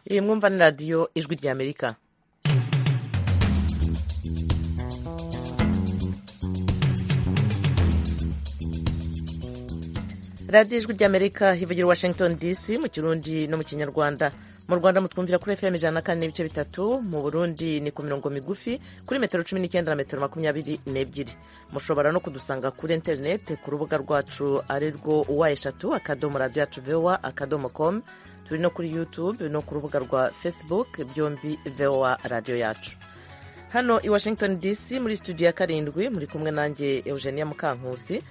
iyi mwumva ni radiyo ijwi ry'amerika radiyo ijwi ry'amerika hivugira washington dc mu kirundi no mu kinyarwanda mu rwanda mutwumvira kuri fm ijana na kane n'ibice bitatu mu burundi ni ku mirongo migufi kuri metero cumi n'icyenda na metero makumyabiri n'ebyiri mushobora no kudusanga kuri interineti ku rubuga rwacu ari rwo uwa eshatu akadomo radiyo yacu vewa akadomo komu turi no kuri youtube no ku rubuga rwa facebook byombi voa radiyo yacu hano i washington dc muri studio ya karindwi muri kumwe nanjye eugenia mukankusi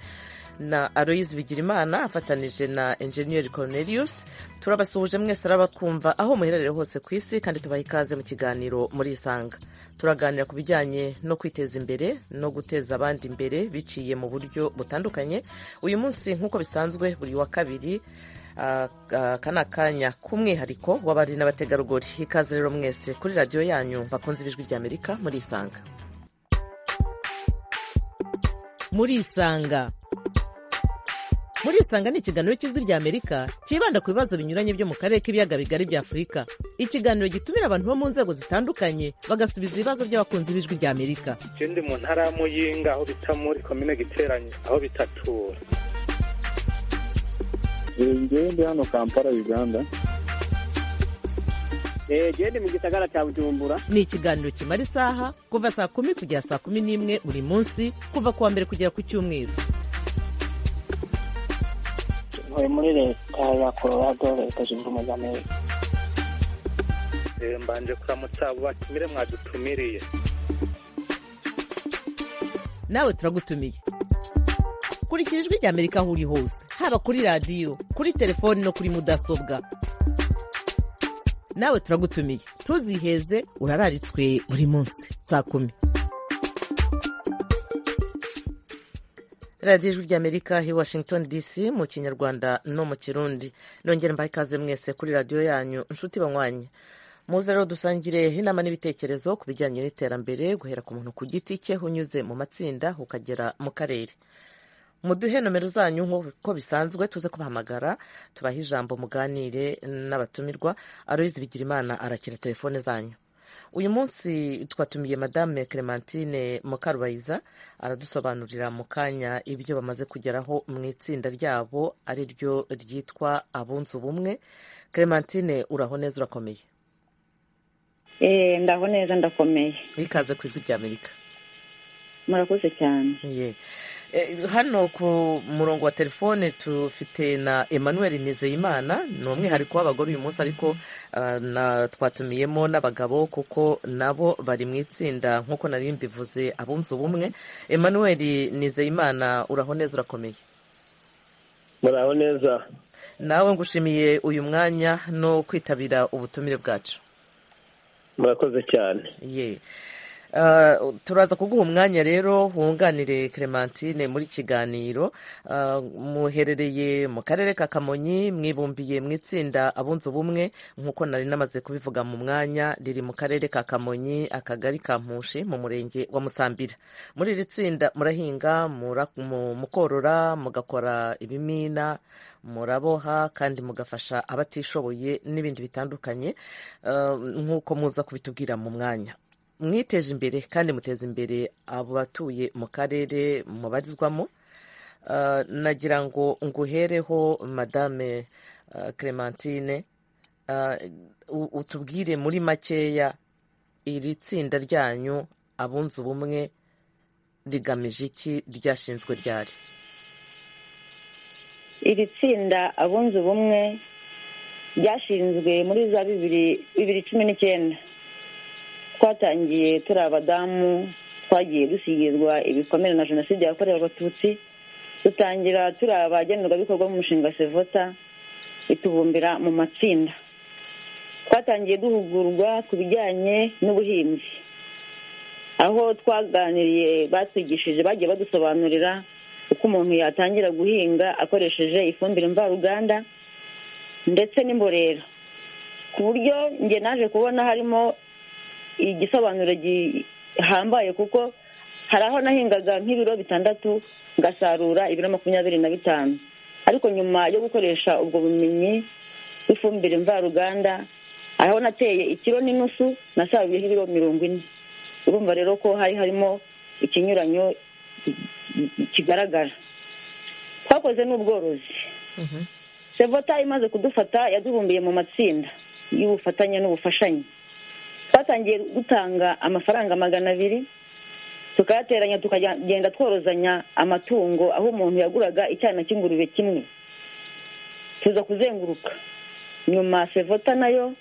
na aloyizi bigirimana afatanije na enjeniyeri cornelius turabasuhuje mwese arabakumva aho muherereye hose ku isi kandi tubaha ikaze mu kiganiro muri isanga turaganira ku bijyanye no kwiteza imbere no guteza abandi imbere biciye mu buryo butandukanye uyu munsi nk'uko bisanzwe buri wa kabiri aka ni akanya k'umwihariko w'abari n'abategarugori ikaze rero mwese kuri radiyo yanyu bakunze ibijwi ry'amerika muri isanga muri isanga muri isanga ni ikiganiro cy'ijwi ry'amerika cyibanda ku bibazo binyuranye byo mu karere k'ibiyaga bigari bya afurika ikiganiro gitumira abantu bo mu nzego zitandukanye bagasubiza ibibazo by'abakunzi b'ijwi ry'amerika ikindi mu ntara y'amuyinga aho bita muri komine giteranye aho bitatura ndi hano kampala uganda genda mu gisagara cya bujumbura ni ikiganiro kimara isaha kuva saa kumi kugera saa kumi n'imwe buri munsi kuva ku wa mbere kugera ku cyumweru ntuye muri leta ya colorado leta zunze ubumwe za amerika mbanje kuramutsa abo batumire mwadutumiriye nawe turagutumiye kurikira ijwi ry'amerika aho uri hose haba kuri radiyo kuri telefoni no kuri mudasobwa nawe turagutumiye ntuziheze urararitswe buri munsi saa kumi radiyo ijwi ry'amerika hi washington dc mu kinyarwanda no mu kirundi nongera mbaha ikaze mwese kuri radiyo yanyu inshuti banywanye muze rero dusangire inama n'ibitekerezo ku bijyanye n'iterambere guhera ku muntu ku giti cye unyuze mu matsinda ukagera mu karere muduhe nomero zanyu nk'uko bisanzwe tuze kubahamagara tubahe ijambo muganire n'abatumirwa aroyizi bigirimana arakira telefone zanyu uyu munsi twatumiye madame clementine mukarubayiza aradusobanurira mu kanya ibyo bamaze kugeraho mu itsinda ryabo ari ryo ryitwa abunze ubumwe clementine uraho neza urakomeye ndaho neza ndakomeye ikaze ku ijwi ry'amerika murakoze cyane hano ku murongo wa telefone tufite na emmanuel nizeyimana ni umwihariko w'abagore uyu munsi ariko twatumiyemo n'abagabo kuko nabo bari mu itsinda nk'uko nari mbivuze abunze ubumwe emmanuel nizeyimana uraho neza urakomeye muraho neza nawe ngushimiye uyu mwanya no kwitabira ubutumire bwacu murakoze cyane ye turaza kuguha umwanya rero wunganire clementine muri kiganiro muherereye mu karere ka kamonyi mwibumbiye mu itsinda abunze ubumwe nk'uko nari namaze kubivuga mu mwanya riri mu karere ka kamonyi akagari ka mpushi mu murenge wa musambira muri iri tsinda murahinga mukorora mugakora ibimina muraboha kandi mugafasha abatishoboye n'ibindi bitandukanye nk'uko muza kubitubwira mu mwanya mwiteje imbere kandi muteza imbere abo batuye mu karere mubarizwamo nagira ngo nguhereho madame clementine utubwire muri makeya iri tsinda ryanyu abunze ubumwe rigamije iki ryashinzwe ryari iri tsinda abunze ubumwe ryashinzwe muri za bibiri cumi n'icyenda twatangiye turi abadamu twagiye dusigirwa ibikomere na jenoside yakorewe abatutsi dutangira turi abagenerwabikorwa b'umushinga sevota bitubumbira mu matsinda twatangiye duhugurwa ku bijyanye n'ubuhinzi aho twaganiriye batwigishije bagiye badusobanurira uko umuntu yatangira guhinga akoresheje ifumbire mvaruganda ndetse n'imborera ku buryo njye naje kubona harimo igisobanuro gihambaye kuko hari aho nahingaga nk'ibiro bitandatu ngasarura ibiro makumyabiri na bitanu ariko nyuma yo gukoresha ubwo bumenyi bw'ifumbire mvaruganda hari aho nateye ikiro n'inusu nasaruyeho ibiro mirongo ine urumva rero ko hari harimo ikinyuranyo kigaragara twakoze n'ubworozi Mhm. sevota imaze kudufata yaduhumbiye mu matsinda y'ubufatanye n'ubufashanye twatangiye gutanga amafaranga magana abiri tukayateranya tukagenda tworozanya amatungo aho umuntu yaguraga icyana cy'ingurube kimwe tuza kuzenguruka nyuma sevota nayo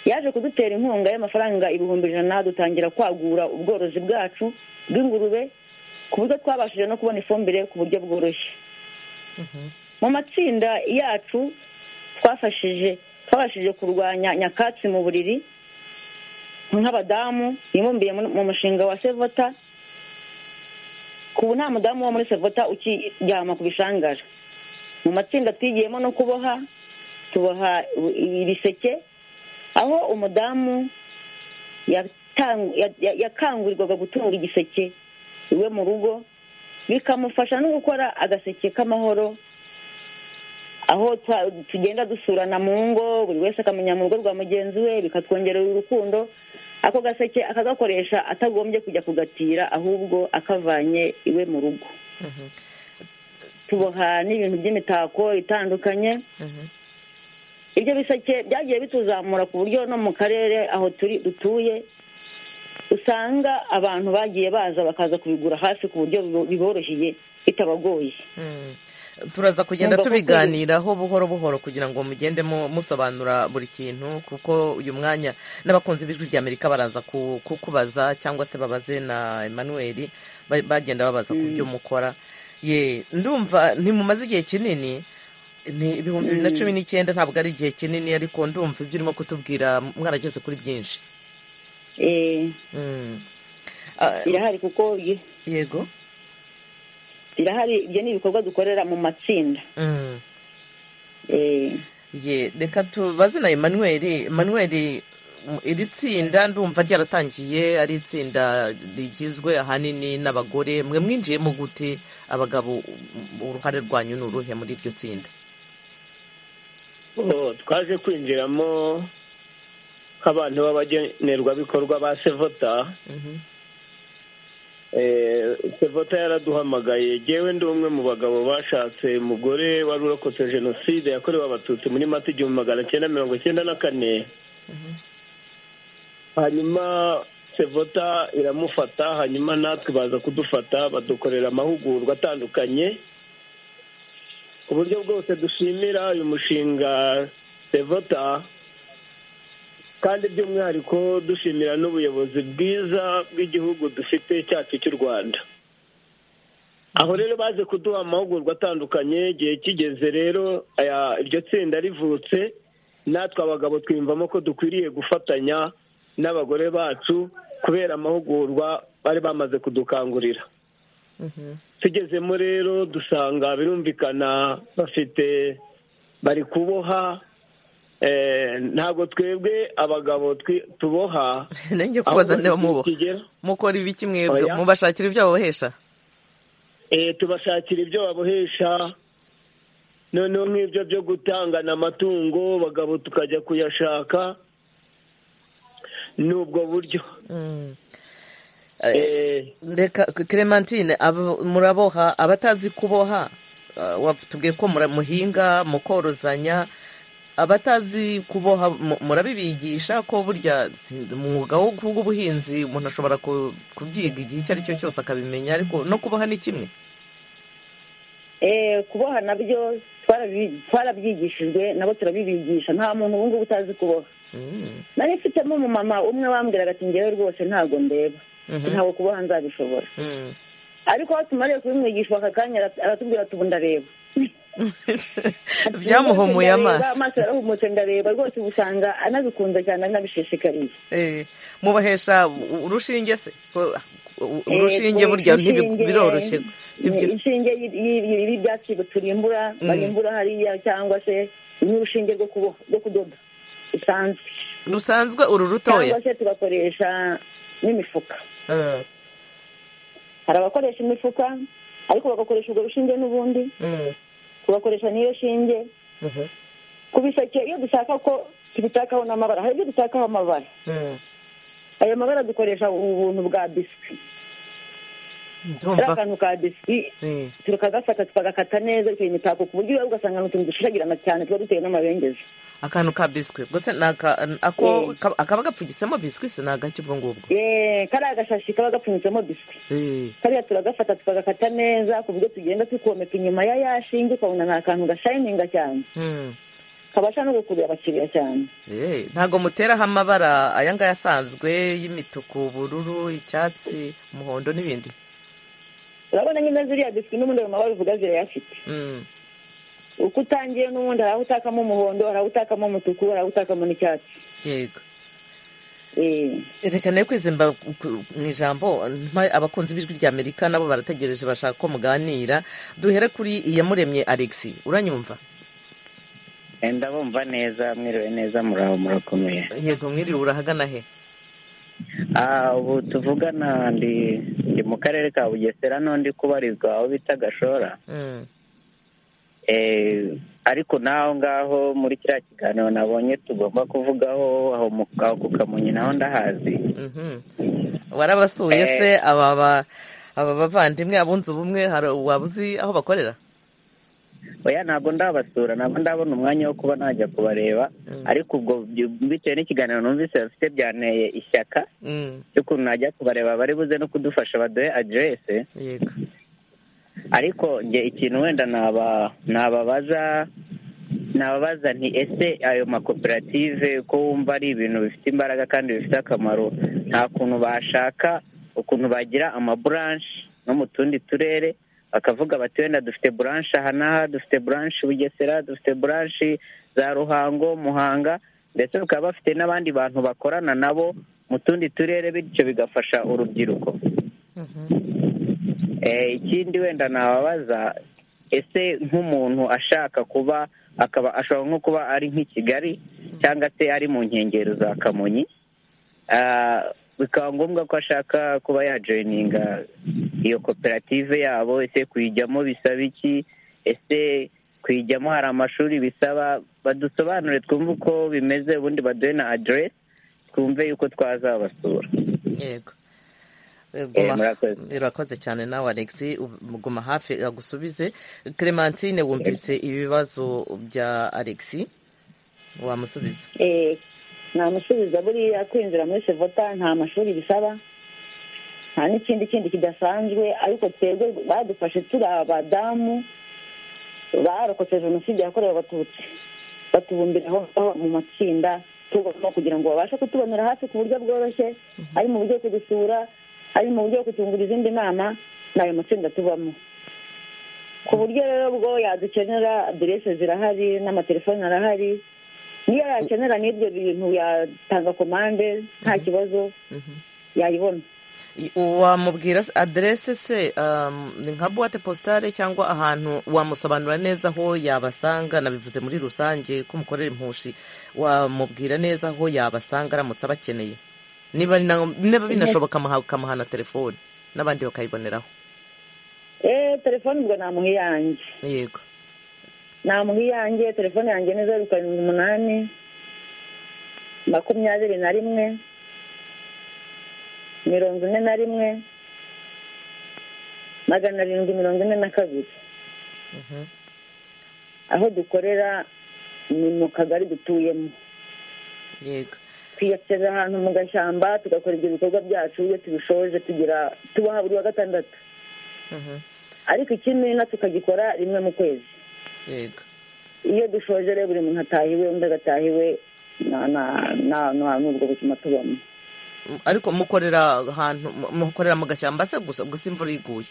yaje kudutera inkunga y'amafaranga ibihumbi ijana dutangira kwagura ubworozi bwacu bw'ingurube ku buryo twabashije no kubona ifumbire ku buryo bworoshye mu matsinda yacu twafashije twabashije kurwanya nyakatsi mu buriri nk'abadamu bibumbiye mu- mu mushinga wa sevota ku ubu nta mudamu wo muri sevota ukiryama ku bishangara mu matsinda twigiyemo no kuboha tuboha ibiseke aho umudamu yatang- ya- ya- yakangurirwaga gutunga igiseke iwe mu rugo bikamufasha no gukora agaseke k'amahoro aho twa- tugenda dusurana mu ngo buri wese akamenya mu rugo rwa mugenzi we bikatwongerera urukundo ako gaseke akagakoresha atagombye kujya kugatira ahubwo akavanye iwe mu rugo Mhm. tuboha n'ibintu by'imitako itandukanye Mhm. ibyo biseke byagiye bituzamura ku buryo no mu karere aho turi dutuye usanga abantu bagiye baza bakaza kubigura hafi ku buryo bibo- biboroheye bitabagoye Mm. turaza kugenda Numva ko kuri- tubiganiraho buhoro buhoro kugira ngo mugende mu- musobanura buri kintu kuko uyu mwanya n'abakunzi b'ijwi rya amerika baraza ku- kukubaza cyangwa se babaze na emmanuel ba- bagenda babaza ku byo mukora ye ndumva ntimumaze igihe kinini ni ibihumbi bibiri na cumi n'icyenda ntabwo ari igihe kinini ariko ndumva ibyo urimo kutubwira mwarageze kuri byinshi Eh, Mm. Ah, irahari kuko yi- yego irahari ibyo ni ibikorwa dukorera mu matsinda Mm. Eh, ye reka tubaze na emmanuel emmanuel m- iri tsinda ndumva ryaratangiye ari itsinda rigizwe ahanini n'abagore mwe mwinjiyemo gute abagabo m- uruhare rwanyu ni uruhe muri iryo tsinda Oh, twaje kwinjiramo nk'abantu b'abagenerwabikorwa ba sevota Mhm, Eh, sevota yaraduhamagaye yewe ndi umwe mu bagabo bashatse umugore wari urokotse jenoside yakorewe abatutsi muri mata igihumbi magana cyenda mirongo cyenda na kane mhm, hanyuma sevota iramufata hanyuma natwe baza kudufata badukorera amahugurwa atandukanye ku buryo bwose dushimira uyu mushinga sevota kandi by'umwihariko dushimira n'ubuyobozi bwiza bw'igihugu dufite cyacu cy'u rwanda aho rero baje kuduha amahugurwa atandukanye igihe kigeze rero aya- iryo tsinda rivutse natwe abagabo twiyumvamo ko dukwiriye gufatanya n'abagore bacu kubera amahugurwa bari bamaze kudukangurira mhm, tugezemo rero dusanga birumvikana bafite bari kuboha eh, ntabwo twebwe abagabo twi- tuboha nanjye kubaza ahubwo niba muboha kigera- mukora ibiki mwebwe Oya. mubashakira ibyo babohesha Eh, tubashakira ibyo babohesha noneho nk'ibyo byo gutangana amatungo bagabo tukajya kuyashaka ni ubwo buryo Mm. Eh, Eh, reka clementine abo- muraboha abatazi kuboha ah, watubwiye ko mura- muhinga mukorozanya abatazi kuboha mu- murabibigisha ko burya si- umwuga wo- w'ubuhinzi umuntu ashobora ku- kubyiga igihe icyo ari cyo cyose akabimenya ariko no kuboha ni kimwe eh, kuboha nabyo twarabi- twarabyigishijwe nabo turabibigisha nta muntu ubu ngubu utazi kuboha Mm. nari mfitemo umumama umwe wambwiraga ati ngewe rwose ntabwo ndeba Mhm. ntabwo kuboha nzabishobora Mm. ariko aho tumariye kubimwigisha aka kanya ara- aratubwira ati ubu ndareba byamuhumuye Ndareba, amaso amaso yarahumutse ndareba rwose ubu usanga anabikunze cyane anabishishikariye Eh, mubohesha u- urushinge se Ko- u- Eh, urushinge ku burya ntibi- inshinge- biroroshye Ibyo- Eh, inshinge y'i- y'i- y'i- y'ibyatsi turimbura Mm. barimbura hariya cyangwa se n'urushinge rwo kuboha rwo kudoda bisanzwe rusanzwe uru rutoya cyangwa se tugakoresha n'imifuka Ah. hari abakoresha imifuka ariko bagakoresha urwo rushinge n'ubundi Mm, tugakoresha n'iyo shinge mhm, ku biseke iyo dushaka ko tubitakaho n'amabara hari ibyo dutakaho amabara mm. ayo mabara dukoresha ubuntu bwa biswi ari ndumva akantu ka biswi Mm, tukagafata tukagakata neza bitewe imitako ku buryo ugasanga ni utuntu dushiragirana cyane tuba dutewe n'amabengeza akantu ka biswi gusa ni aka- ako akaba gapfunyitsemo biswi se ni agake ubwo ngubwo Eee, kariya gashashi kaba gapfunyitsemo biswi Eh, kariya turagafata tukagakata neza ku buryo tugenda tukomeka inyuma ya ya shinge ukabona ni akantu gashayininga cyane mm. kabasha no gukurura abakiriya cyane Eh, ntago muteraho amabara aya ngaya asanzwe y'imituku ubururu icyatsi umuhondo n'ibindi urabona nyine ziriya biswi n'ubundi ayo mabara uvuga zirayafite Mm, uko utangiye n'ubundi hari aho utakamo umuhondo hari aho utakamo umutuku hari aho utakamo n'icyatsi yego Eee. reka nayo kwizimba ku- mu ijambo mpa abakunzi b'ijwi rya amerika nabo barategereje bashaka ko muganira duhere kuri iyamuremye alexi uranyumva ndabumva neza mwiriwe neza muraho murakomeye yego mwiriwe urahagana he Ah, ubu tuvugana ndi ndi mu karere ka bugesera n'undi kubarizwa aho bita gashora Mm, Eh, ariko n'aho ngaho muri kiriya kiganiro nabonye tugomba kuvugaho aho mu aho ku kamonyi naho ndahazi mhm. warabasuye se aba ba- aba bavandimwe abunze ubumwe hari waba uzi aho bakorera oya ntabwo ndabasura ntabwo ndabona umwanya wo kuba najya kubareba Mm. ariko ubwo by- bitewe n'ikiganiro numvise bafite byanteye ishyaka Mm, ry'ukuntu najya kubareba bari buze no kudufasha baduhe aderese yego ariko njye ikintu wenda naba nababaza nababaza nti ese ayo makoperative ko wumva ari ibintu bifite imbaraga kandi bifite akamaro nta kuntu bashaka ukuntu bagira amaburanshi no mu tundi turere bakavuga bati wenda dufite buranshi aha n'aha dufite buranshi bugesera dufite buranshi za ruhango muhanga ndetse bakaba bafite n'abandi bantu bakorana nabo mu tundi turere bityo bigafasha urubyiruko Mhm. Eh, ikindi wenda nababaza ese nk'umuntu ashaka kuba akaba ashobora nko kuba ari nk'i kigali cyangwa se ari mu nkengero za kamonyi Ah, bikaba ngombwa ko ashaka kuba yajoyininga iyo koperative yabo ese kuyijyamo bisaba iki ese kuyijyamo hari amashuri bisaba badusobanure twumve uko bimeze ubundi baduhe na aderesi twumve yuko twazabasura yego Eh, Eh, guma- murakoze. urakoze cyane nawe alexi u- guma hafi agusubize clementine wumvise ibibazo bya alexi wamusubiza Eh, namusubiza buriya kwinjira muri sevota nta mashuri bisaba nta n'ikindi kindi kidasanzwe ariko twebwe badufashe turi abadamu barokotse jenoside yakorewe abatutsi batubumbira aho ngaho mu matsinda tugomba kugira ngo babashe kutubonera hafi ku buryo bworoshye ari mu buryo bwo kudusura ari mu buryo bwo kutungura izindi nama ni ayo matsinda tubamo ku buryo rero bwo yadukenera aderese zirahari n'amatelefoni arahari niyo yakenera n'ibyo bintu yatanga komande nta kibazo Mhm. yayibona I- wamubwira se- aderese se um, ni nka buwate positare cyangwa ahantu wamusobanura neza aho yabasanga nabivuze muri rusange ko umukorera impushi wamubwira neza aho yabasanga aramutse abakeneye niba na- niba binashoboka amaha- ukamuha na telefoni n'abandi bakayiboneraho eee telefone ubwo namuha iyanjye yego namuha iyanjye telefone yanjye ni zeru karindwi umunani makumyabiri na rimwe mirongo ine na rimwe magana arindwi mirongo ine na kabiri Mhm. aho dukorera ni mu kagari dutuyemo yego twiyakira ahantu mu gashyamba tugakora ibyo bikorwa byacu iyo tubishoje tugira tubaha buri wa gatandatu Mhm. ariko ikimina tukagikora rimwe mu kwezi yego iyo dushoje rero buri muntu ataha iwe undi agataha iwe nta nta- nta- nta n'ubwo buzima tubamo M- ariko mukorera ahantu mu- mukorera mu gashyamba se gusa gusa imvura iguye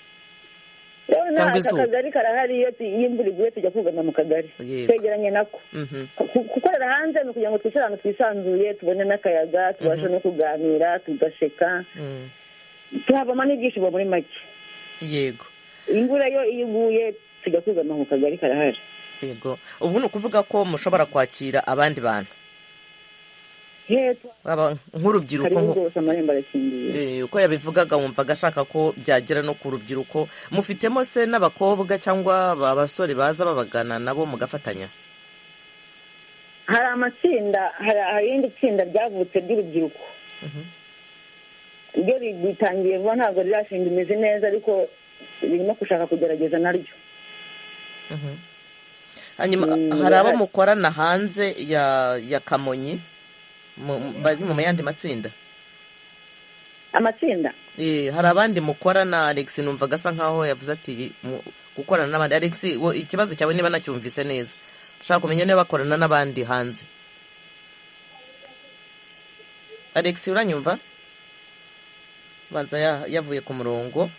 rero nta Cyangwa aka izuba. kagari karahari iyo tu- iyo imvura iguye tujya kugama mu kagari Yego. twegeranye nako Mhm. Ku- gukorera hanze ni ukugira ngo twicare ahantu twisanzuye tubone n'akayaga tubashe no kuganira tugaseka Mm. tuhavamo n'ibyishimo muri make yego imvura yo iyo iguye tujya kugama mu kagari karahari yego ubu ni ukuvuga ko mushobora kwakira abandi bantu hepfo aba nk'urubyiruko hariho nko- rwose amarembo arakingiye Eh, uko yabivugaga wumvaga ashaka ko byagera no ku rubyiruko mufitemo se n'abakobwa cyangwa ba basore baza babagana nabo mugafatanya hari amatsinda hari irindi tsinda ryavutse ry'urubyiruko Mhm. ryo rigitangiye vuba ntabwo rirashinga imizi neza ariko ririmo gushaka kugerageza naryo Mhm. hanyuma Mm, hari abo barahari. mukorana hanze ya ya kamonyi mu- mu- bari mu yandi matsinda amatsinda Eh, hari abandi mukorana alex numvaga asa nkaho yavuze ati mu- gukorana n'abandi alex wo- ikibazo cyawe niba nacyumvise neza ushaka kumenya niba bakorana n'abandi hanze alex uranyumva banza ya- yavuye ku murongo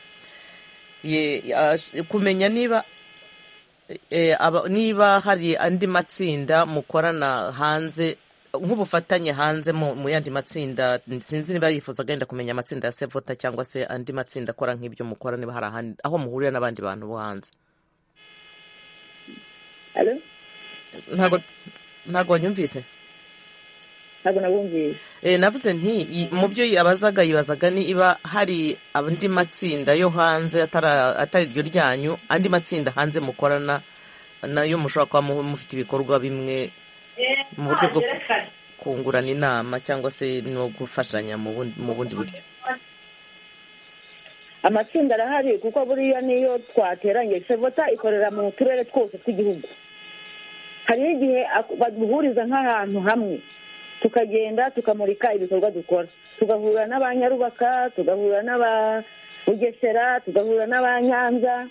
Ye- ash- kumenya niba eh, aba- niba hari andi matsinda mukorana hanze nk'ubufatanye hanze mu mu yandi matsinda sinzi niba yifuzaga yenda kumenya amatsinda ya sevota cyangwa se andi matsinda akora nk'ibyo mukora niba hari ahandi aho muhurira n'abandi bantu bo hanze Alo? ntabwo ntabwo wanyumvise ntabwo nabumviye Eh, navuze nti i- mu byo yabazaga yibazaga niba hari andi matsinda yo hanze atara- atari iryo ryanyu andi matsinda hanze mukorana nayo mushobora kuba mu- mufite ibikorwa bimwe mu buryo bwo kungurana inama cyangwa se no gufashanya mu bundi- mu bundi buryo amatsinda arahari kuko buriya niyo twateranye sevota ikorera mu turere twose tw'igihugu hariho igihe ak- baduhuriza nk'ahantu hamwe tukagenda tukamurika ibikorwa dukora tugahura n'abanyarubaka tugahura n'aba bugesera tugahura n'abanyanza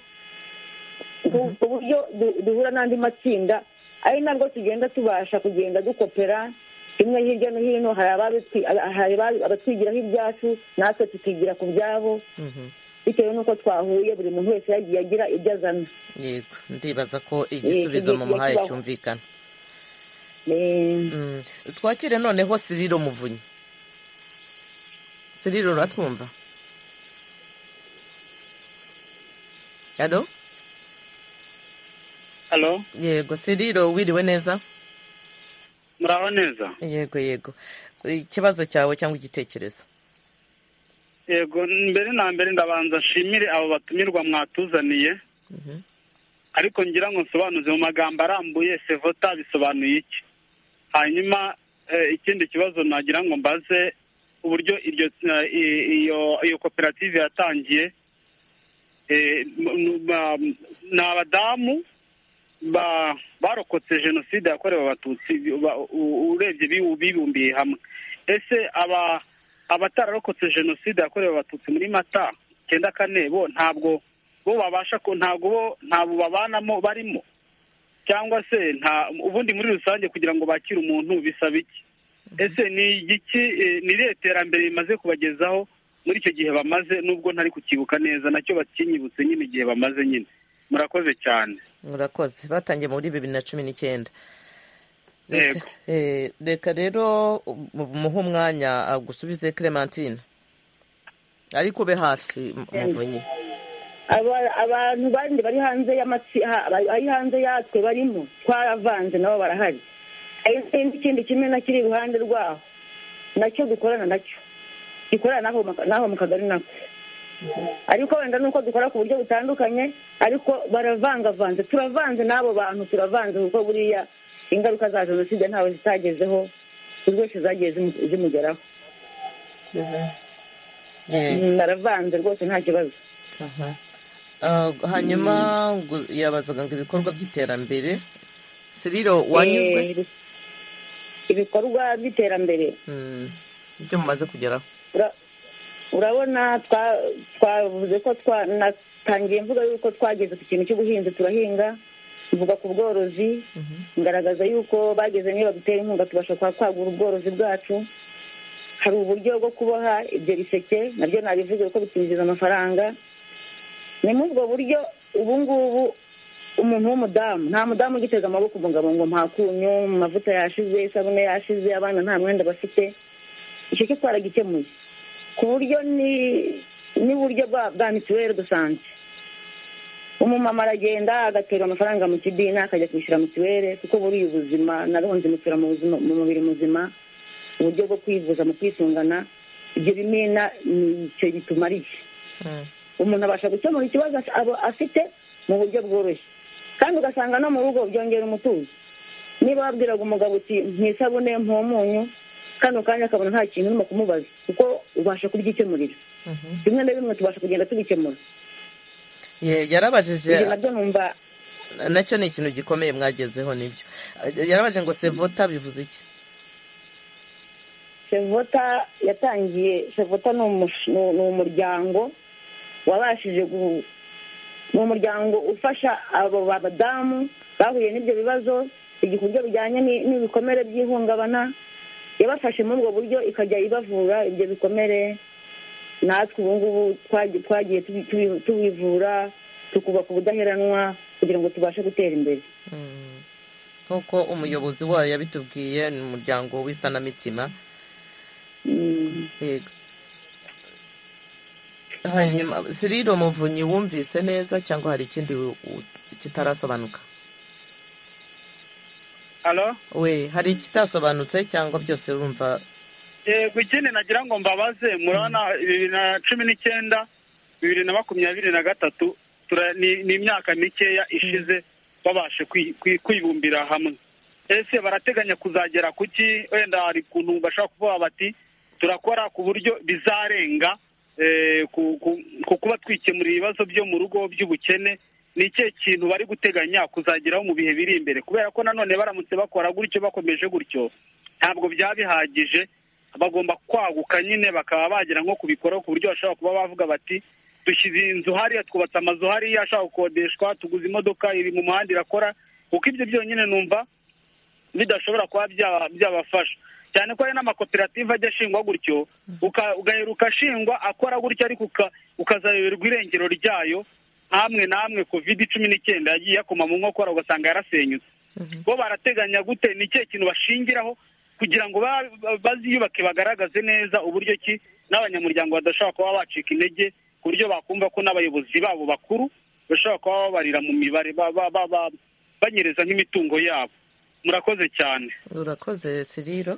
ku- ku buryo du- duhura n'andi matsinda ari nabwo tugenda tubasha kugenda dukopera rimwe hirya no hino hari ababitwi- hari ababi- abatwigiraho ibyacu natwe tukigira ku byabo Mhm. bitewe n'uko twahuye buri muntu wese yagiye agira ibyo azana yego ndibaza ko igisubizo igihe mumuhaye kibaho. cyumvikana Eh, Mm. twakire noneho siriro muvunyi siriro uratwumva alo halo yego siriro wiriwe neza muraho neza yego yego ikibazo cyawe cyangwa igitekerezo yego mbere na mbere ndabanza nshimire abo batumirwa mwatuzaniye Mhm. ariko ngira ngo nsobanuze mu magambo arambuye sevota bisobanuye iki hanyuma eh, ikindi kibazo nagira ngo mbaze uburyo iryo eh, i- iyo iyo koperative yatangiye eh, m- m- ba- ni abadamu ba- barokotse jenoside yakorewe abatutsi ba- u- urebye bi- bibumbiye hamwe ese aba abatararokotse jenoside yakorewe abatutsi muri mata icyenda kane bo ntabwo bo babasha ko ntabwo bo ntabwo babanamo barimo cyangwa se nta ubundi muri rusange kugira ngo bakire umuntu bisaba iki ese ni igiki eh, ni irihe terambere rimaze kubagezaho muri icyo gihe bamaze nubwo ntari kukibuka neza nacyo bakinyibutse nyine igihe bamaze nyine murakoze cyane murakoze batangiye muri bibiri na cumi n'icyenda Yego. Reka- eh, reka rero mu- muhe umwanya ah, gusubize clementine ariko ube hafi mu- muvunyi aba- abantu bandi bari hanze y'amatsi- ha- bari hanze yatwe barimo twaravanze nabo barahari hari n'ikindi kimwe na kiri iruhande rwaho nacyo dukorana nacyo gikorana n'aho mu- n'aho mu kagari nako ariko wenda nuko dukora ku buryo butandukanye ariko baravangavanze turavanze n'abo bantu turavanze kuko buriya ingaruka za jenoside ntawe zitagezeho buri wese zagiye zimu- zimugeraho Yeah. Mm, baravanze rwose nta kibazo Aha. Ah, hanyuma ngo- yabazaga ngo ibikorwa by'iterambere siriro wanyuzwe Eh, ibikorwa by'iterambere Mm. ibyo mumaze kugeraho Ura- urabona twa- twavuze ko twa- natangiye mvuga yuko twageze ku kintu cy'ubuhinzi turahinga mvuga ku bworozi ngaragaza yuko bageze niyo badutera inkunga tubasha kuba kwagura ubworozi bwacu hari uburyo bwo kuboha ibyo biseke nabyo nabivuze kuko bitinjiza amafaranga ni muri ubwo buryo ubu ngubu umuntu w'umudamu nta mudamu ugiteze amaboko ngo ngo mpakunyu amavuta yashize isabune yashize abana nta mwenda bafite icyo cyo twaragikemuye ku buryo ni n'uburyo bwa bwa mituweli dusante umumama aragenda agaterwa amafaranga mu kidina akajya kwishyura mituweli kuko buriya ubuzima narunze mutura mu buzima mu mubiri muzima uburyo bwo kwivuza mu kwisungana ibyo bimina ni icyo bitumariye umuntu abasha gukemura ikibazo as- aba- afite mu buryo bworoshye kandi ugasanga no mu rugo byongera umutuzo niba wabwiraga umugabo uti ntisabune munyu kano kanya akabona nta kintu urimo kumubaza kuko ubasha kubyikemurira bimwe na bimwe tubasha kugenda tubikemura Ye- yarabajije ibyo nabyo numva nacyo ni ikintu gikomeye mwagezeho nibyo yarabajije ngo sevota bivuze iki sevota yatangiye sevota ni umush- ni- ni umuryango wabashije gu- ni umuryango ufasha abo badamu bahuye n'ibyo bibazo igihe uburyo bijyanye ni- n'ibikomere by'ihungabana yabafashe muri ubwo buryo ikajya ibavura ibyo bikomere natwe ubu ngubu twagi- twagiye tubi- tubi- tubivura tukubaka ubudaheranwa kugira ngo tubashe gutera imbere Mm. nk'uko umuyobozi wayo yabitubwiye ni umuryango w'isanamitima Mm. yego hanyuma siriro muvunyi wumvise neza cyangwa hari ikindi u- u- kitarasobanuka alo we hari ikitasobanutse cyangwa byose urumva yego ikindi nagira ngo mbabaze murabona bibiri na cumi n'icyenda bibiri na makumyabiri na gatatu tura- ni ni imyaka mikeya ishize babashe kwi- kwi- kwibumbira hamwe ese barateganya kuzagera ku ki wenda hari ukuntu bashobora kuvuga bati turakora ku buryo bizarenga eh, ku- ku ku kuba twikemurira ibibazo byo mu rugo by'ubukene ni ikihe kintu bari guteganya kuzageraho mu bihe biri imbere kubera ko nanone baramutse bakora gutyo bakomeje gutyo ntabwo byaba bihagije bagomba kwaguka nyine bakaba bagera nko kubikora ku buryo bashobora kuba bavuga bati dushyize inzu hariya twubatse amazu hariya ashaka gukodeshwa tuguze imodoka iri mu muhanda irakora kuko ibyo byonyine numva bidashobora kuba byaba- byabafasha cyane ko hari n'amakoperative ajya ashingwa gutyo uka- ugaheruka ashingwa akora gutyo ariko uka- ukazayoberwa irengero ryayo hamwe n'amwe covid cumi n'icyenda yagiye yakoma mu nkokora ugasanga yarasenyutse bo barateganya gute ni ikihe kintu bashingiraho kugira ngo ba- ba- baziyubake bagaragaze neza uburyo ki n'abanyamuryango badashobora kuba bacika intege ku buryo bakumva ko n'abayobozi babo bakuru bashobora kuba babarira mu mibare ba- ba- ba- ba- banyereza nk'imitungo yabo murakoze cyane urakoze siriro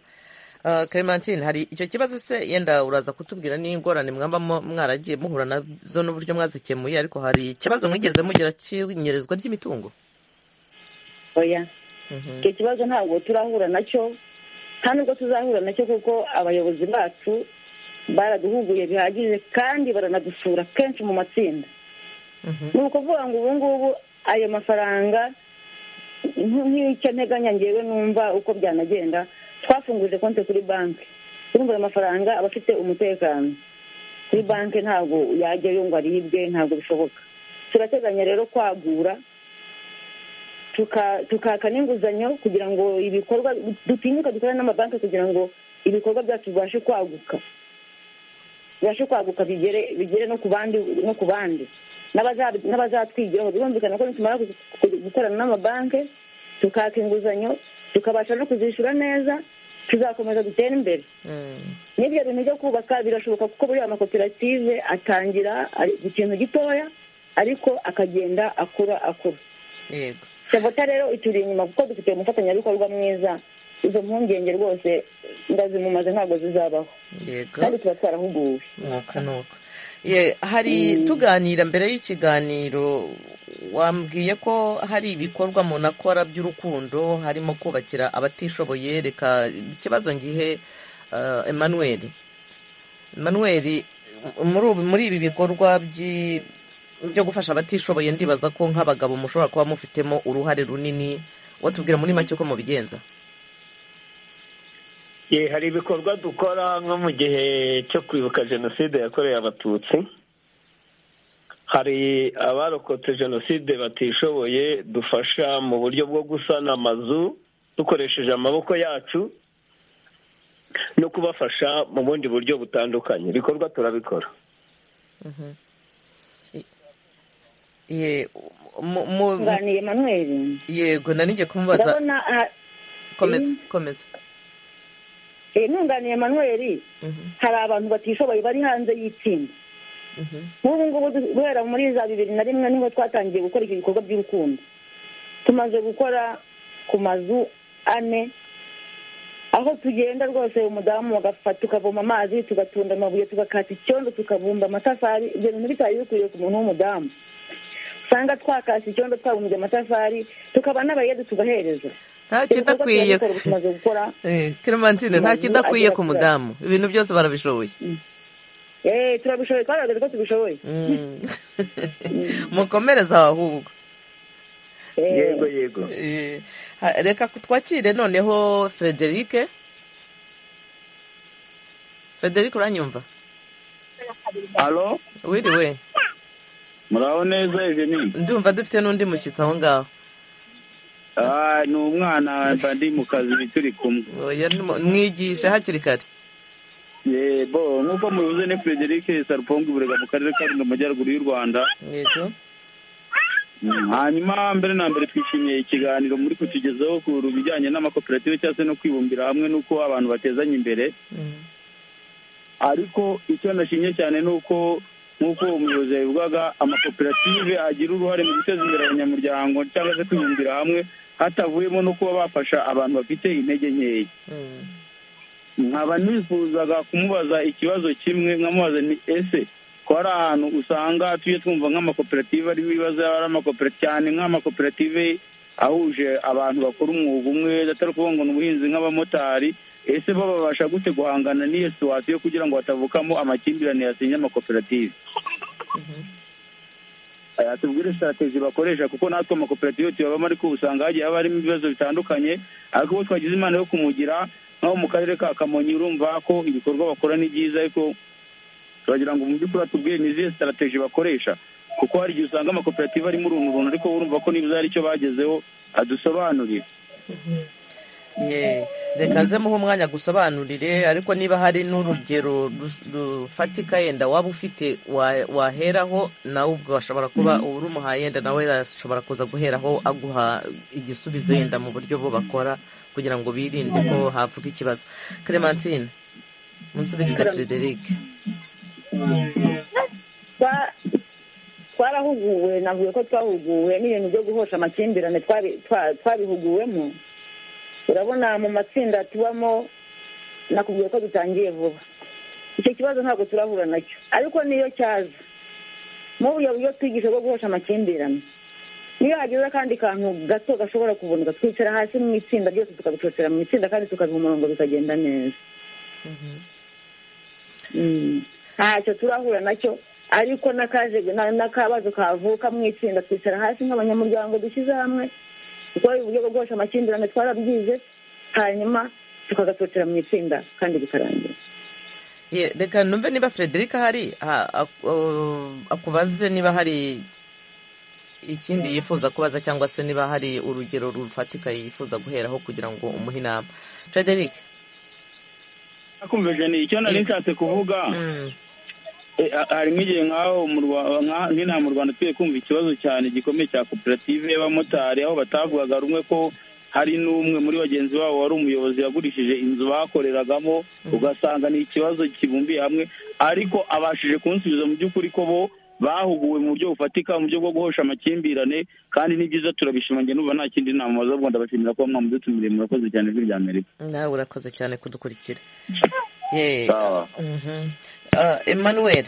Ah, clementine hari icyo kibazo se yenda uraza kutubwira n'ingorane mwaba mu- mwaragiye muhura nazo n'uburyo mwazikemuye ariko hari ikibazo mwigeze mugira cy'inyerezwa ry'imitungo oya icyo kibazo ntabwo turahura nacyo nta nubwo tuzahura nacyo kuko abayobozi bacu baraduhuguye bihagije kandi baranadusura kenshi mu matsinda ni ukuvuga ngo ubu ngubu ayo mafaranga nk- nk'icyo nteganya ngewe numva uko byanagenda twafunguje konti kuri banki urumva ayo mafaranga aba afite umutekano kuri banki ntabwo yajyayo ngo aribwe ntabwo bishoboka turateganya rero kwagura tuka- tukaka n'inguzanyo kugira ngo ibikorwa dutinyuka dukorane n'amabanki kugira ngo ibikorwa byacu bibashe kwaguka bibashe kwaguka bigere bigere no ku bandi no ku bandi n'abaza- n'abazatwigiraho birumvikana ko nitumara gu- gu- gukorana n'amabanki tukaka inguzanyo tukabasha no kuzishyura neza tuzakomeza dutere imbere Mm. n'ibyo bintu byo kubaka birashoboka kuko buriya makoperative atangira ari ku kintu gitoya ariko akagenda akura akura yego sevota rero ituri inyuma kuko dufite umufatanyabikorwa mwiza izo mpungenge rwose ndazimumaze ntabwo zizabaho yego kandi tuba twarahuguwe nuko nuko Ye, hari tuganira mbere y'ikiganiro wambwiye ko hari ibikorwa umuntu akora by'urukundo harimo kubakira abatishoboye reka ikibazo ngihe eh, emmanuel emmanuel muri ubu- muri ibi bikorwa by'i- byo gufasha abatishoboye ndibaza ko nk'abagabo mushobora kuba mufitemo uruhare runini watubwira muri make uko mubigenza Ye, hari ibikorwa dukora nko mu gihe cyo kwibuka jenoside yakorewe abatutsi hari abarokotse jenoside batishoboye dufasha mu buryo bwo gusana amazu dukoresheje amaboko yacu no kubafasha mu bundi buryo butandukanye ibikorwa turabikora Ye, mu- mu- nganiye emmanuel yego nanijye kumubaza ndabona aha- komeza Mm. komeza eh, nunganiye emmanuel Mhm, hari abantu batishoboye bari hanze y'itsinda mhm, nk'ubu ngubu du- guhera muri za bibiri na rimwe niho twatangiye gukora ibyo bikorwa by'urukundo tumaze gukora ku mazu ane aho tugenda rwose umudamu agafata tukavoma amazi tugatunda amabuye tugakata icyondo tukabumba amatafari ibyo bintu bitari bikwiye ku muntu w'umudamu usanga twakase icyondo twabumbye amatafari tukaba n'abayede tugahereza nta Ibikorwa kidakwiye tuba dukora butumaze gukora Eh, Clementine nta Umuntu kidakwiye agira ku ati- mudamu ibintu byose barabishoboye eee turabishoboye twagaragaje ko tubishoboye Mm. mukomereze aho ahubwo Eh, yego yego Eh, ha- reka twakire noneho frederike frederike uranyumva alo wiriwe muraho neza eugenie ndumva dufite n'undi mushyitsi aho ngaho Ah, ni umwana mba ndi mu kazi turi kumwe Oya, nimu- mwigishe hakiri kare yebo nk'uko mubivuze ni frederic sarpongi burega mu karere ka rundo mu majyaruguru y'u rwanda yego Mm, hanyuma mbere na mbere twishimiye ikiganiro muri kutugezaho ku bijyanye n'amakoperative cyangwa se no kwibumbira hamwe n'uko abantu batezanya imbere Mm. ariko icyo nashimye cyane ni uko nk'uko umuyobozi yabivugaga amakoperative agira uruhare mu guteza imbere abanyamuryango cyangwa se kwibumbira hamwe hatavuyemo no kuba bafasha abantu bafite intege nkeya Mm. nkaba nifuzaga kumubaza ikibazo kimwe nkamubaza ni ese ko hari ahantu usanga tujye twumva nk'amakoperative ari ibibazo yaba ari amakoperative cyane nk'amakoperative ahuje abantu bakora umwuga umwe atari ukuvuga ngo ni ubuhinzi nk'abamotari ese bo babasha gute guhangana n'iyo situwasiyo kugira ngo hatavukamo amakimbirane yasinya amakoperative Eh, tubwire sitrategi bakoresha kuko natwe amakoperative tuyabamo ariko usanga hagiye haba harimo ibibazo bitandukanye ariko uwo twagize imana yo kumugira nk'aho mu karere ka kamonyi urumva ko ibikorwa bakora ni byiza ariko turagira ngo mu by'ukuri batubwire ni izihe sitrategi bakoresha kuko hari igihe usanga amakoperative arimo uruntu runtu ariko urumva ko niba hari icyo bagezeho adusobanurire Ye, reka nze muhe umwanya gusobanurire ariko niba hari n'urugero rus- rufatika yenda waba ufite wa- waheraho nawe ubwo washobora kuba uba urumuhaye yenda nawe yashobora kuza guheraho aguha igisubizo yenda mu buryo bo bakora kugira ngo birinde ko havuka ikibazo clementine munsubirize frederic twa- twarahuguwe navuye ko twahuguwe n'ibintu byo guhosha amakimbirane twari- twa- twabihuguwemo urabona mu matsinda tubamo nakubwiye ko dutangiye vuba icyo kibazo ntabwo turahura nacyo ariko niyo cyaza mu buryo buryo twigisha bwo guhosha amakimbirane niyo hagize akandi kantu gato gashobora kuboneka twicara hasi mu itsinda byose tukabicocera mu itsinda kandi tukabiha umurongo bikagenda neza Mm. ntacyo turahura nacyo ariko n'akaje na- n'akabazo kavuka mu itsinda twicara hasi nk'abanyamuryango dushyize hamwe dukora uburyo bwo guhosha amakimbirane twarabyize hanyuma tukagacocera mu itsinda kandi bikarangira Ye, reka numve niba frederic ahari ha- ak- uh, akubaze niba hari ikindi yifuza kubaza cyangwa se niba hari urugero rufatika yifuza guheraho kugira ngo umuhe inama frederic kumva jeni icyo nari nshatse kuvuga mm, Eh, ha- harimo igihe nk'aho mu Rwa- nka- nk'inaha mu rwanda tugiye kumva ikibazo cyane gikomeye cya koperative y'abamotari aho batavugaga rumwe ko hari n'umwe muri bagenzi babo wari umuyobozi yagurishije inzu bakoreragamo ugasanga ni ikibazo kibumbiye hamwe ariko abashije kunsubiza mu by'ukuri ko bo bahuguwe mu buryo bufatika mu buryo bwo guhosha amakimbirane kandi ni byiza turabishimangira n'ubu nta kindi nama waza kuvuga ndabashimira kuba mwamudutumiriye murakoze cyane ijwi rya amerika nawe urakoze cyane kudukurikira Ye, Sawa. mhm. Ah, emmanuel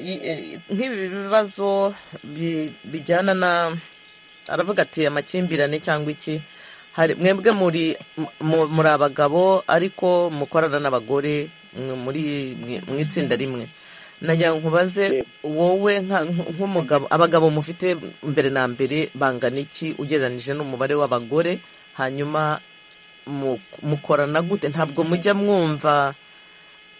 i- i- nk'ibi bibazo bi- bijyana na aravuga ati amakimbirane cyangwa iki hari mwebwe muri mu- muri abagabo ariko mukorana n'abagore mwe muri mwe- mu itsinda rimwe nagira ngo nkubaze wowe nka- nk'umugabo abagabo mufite mbere na mbere bangana iki ugereranije n'umubare w'abagore hanyuma mu- mukorana gute ntabwo mujya mwumva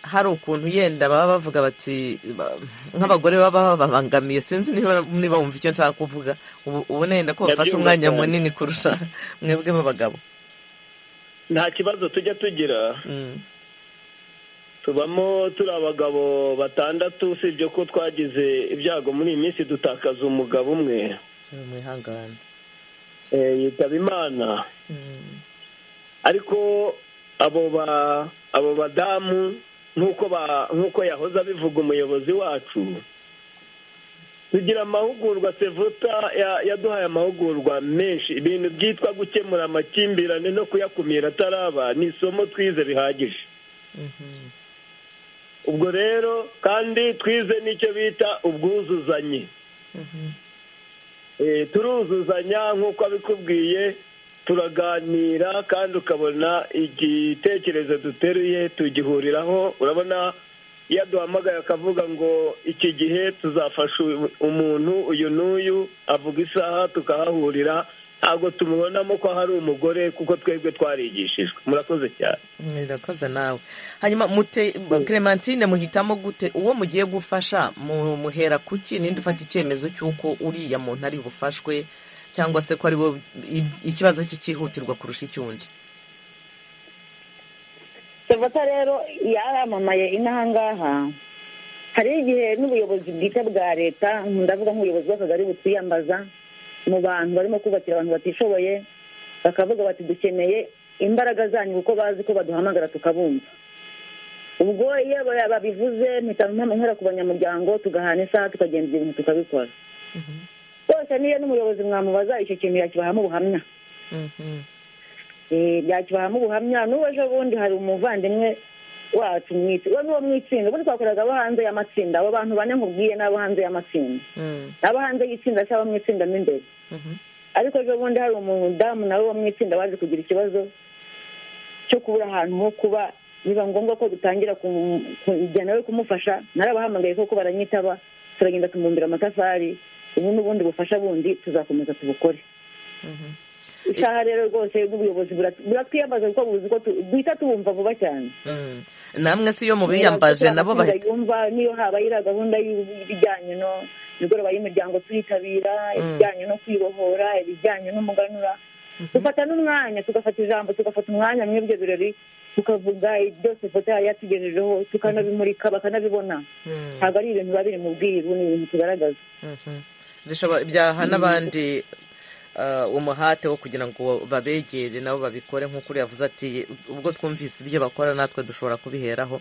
hari ukuntu yenda baba bavuga bati ba- nk'abagore baba babangamiye sinzi niba niba wumva icyo nshaka kuvuga ubu ubona yenda ko bafashe Ndabyumva umwanya cyane. munini kurusha mwebwe b'abagabo nta kibazo tujya tugira Mm. tubamo turi abagabo batandatu usibye ko twagize ibyago muri iyi minsi dutakaza umugabo umwe mwihangane eh, yitaba imana Mm. ariko abo ba abo badamu nk'uko ba nk'uko yahoze abivuga umuyobozi wacu tugira amahugurwa sevuta ya- yaduhaye amahugurwa menshi ibintu byitwa gukemura amakimbirane no kuyakumira ataraba ni isomo twize bihagije ubwo rero kandi twize n'icyo bita ubwuzuzanye Eh, turuzuzanya nk'uko abikubwiye turaganira kandi ukabona igitekerezo duteruye tugihuriraho urabona iyo aduhamagaye akavuga ngo iki gihe tuzafasha uyu- umuntu uyu n'uyu avuga isaha tukahahurira ntabwo tumubonamo ko hari umugore kuko twebwe twarigishijwe murakoze cyane murakoze nawe hanyuma mute clementine muhitamo gute uwo mugiye gufasha mu- muhera kuki ninde ufata icyemezo cy'uko uriya muntu ari bufashwe cyangwa se ko ari bo i- ikibazo cye cyihutirwa kurusha icyundi sevota rero yaramamaye inaha ngaha hari igihe n'ubuyobozi bwite bwa leta ndavuga nk'ubuyobozi bw'akagari butwiyambaza mu bantu barimo kubakira abantu batishoboye bakavuga bati dukeneye imbaraga zanyu kuko bazi ko baduhamagara tukabumva ubwo iyo ba- babivuze mpita nkora ku banyamuryango tugahana isaha tukagenda ibintu tukabikora rwose niyo n'umuyobozi mwamubaza icyo kintu yakibahamo ubuhamya Eh, byakibahamo ubuhamya n'ubu ejo bundi hari umuvandimwe wacu mu itsi- we n'uwo mu itsinda ubundi twakoreraga abo hanze y'amatsinda abo bantu bane nkubwiye n'abo hanze y'amatsinda abo hanze y'itsinda cyangwa mu itsinda mo imbere ariko ejo bundi hari umudamu nawe wo mu itsinda waje kugira ikibazo cyo kubura ahantu ho kuba biba ngombwa ko dutangira kumu- kujya nawe kumufasha narabahamagaye koko baranyitaba turagenda tumumbira amatafari ubu n'ubundi bufasha bundi tuzakomeza tubukore isaha rero rwose n'ubuyobozi burat- buratwiyambaza kuko buzi ko tu- duhita tubumva vuba cyane Mm. namwe si iyo mubiyambaje nabo bahita yumva niyo habaye iriya gahunda y'ib- y'ibijyanye no imigoroba y'imiryango tuyitabira ibijyanye no kwibohora ibijyanye n'umuganura dufata n'umwanya tugafata ijambo tugafata umwanya muri ibyo birori tukavuga byose foto yari yatugejejeho tukanabimurika bakanabibona ntabwo ari ibintu biba biri mu bwiru ni ibintu tugaragaza Mhm. Bishobora- byaha n'abandi uh, umuhate wo kugira ngo babegere nabo babikore nk'uko uriya yavuze ati ubwo twumvise ibyo bakora natwe dushobora kubiheraho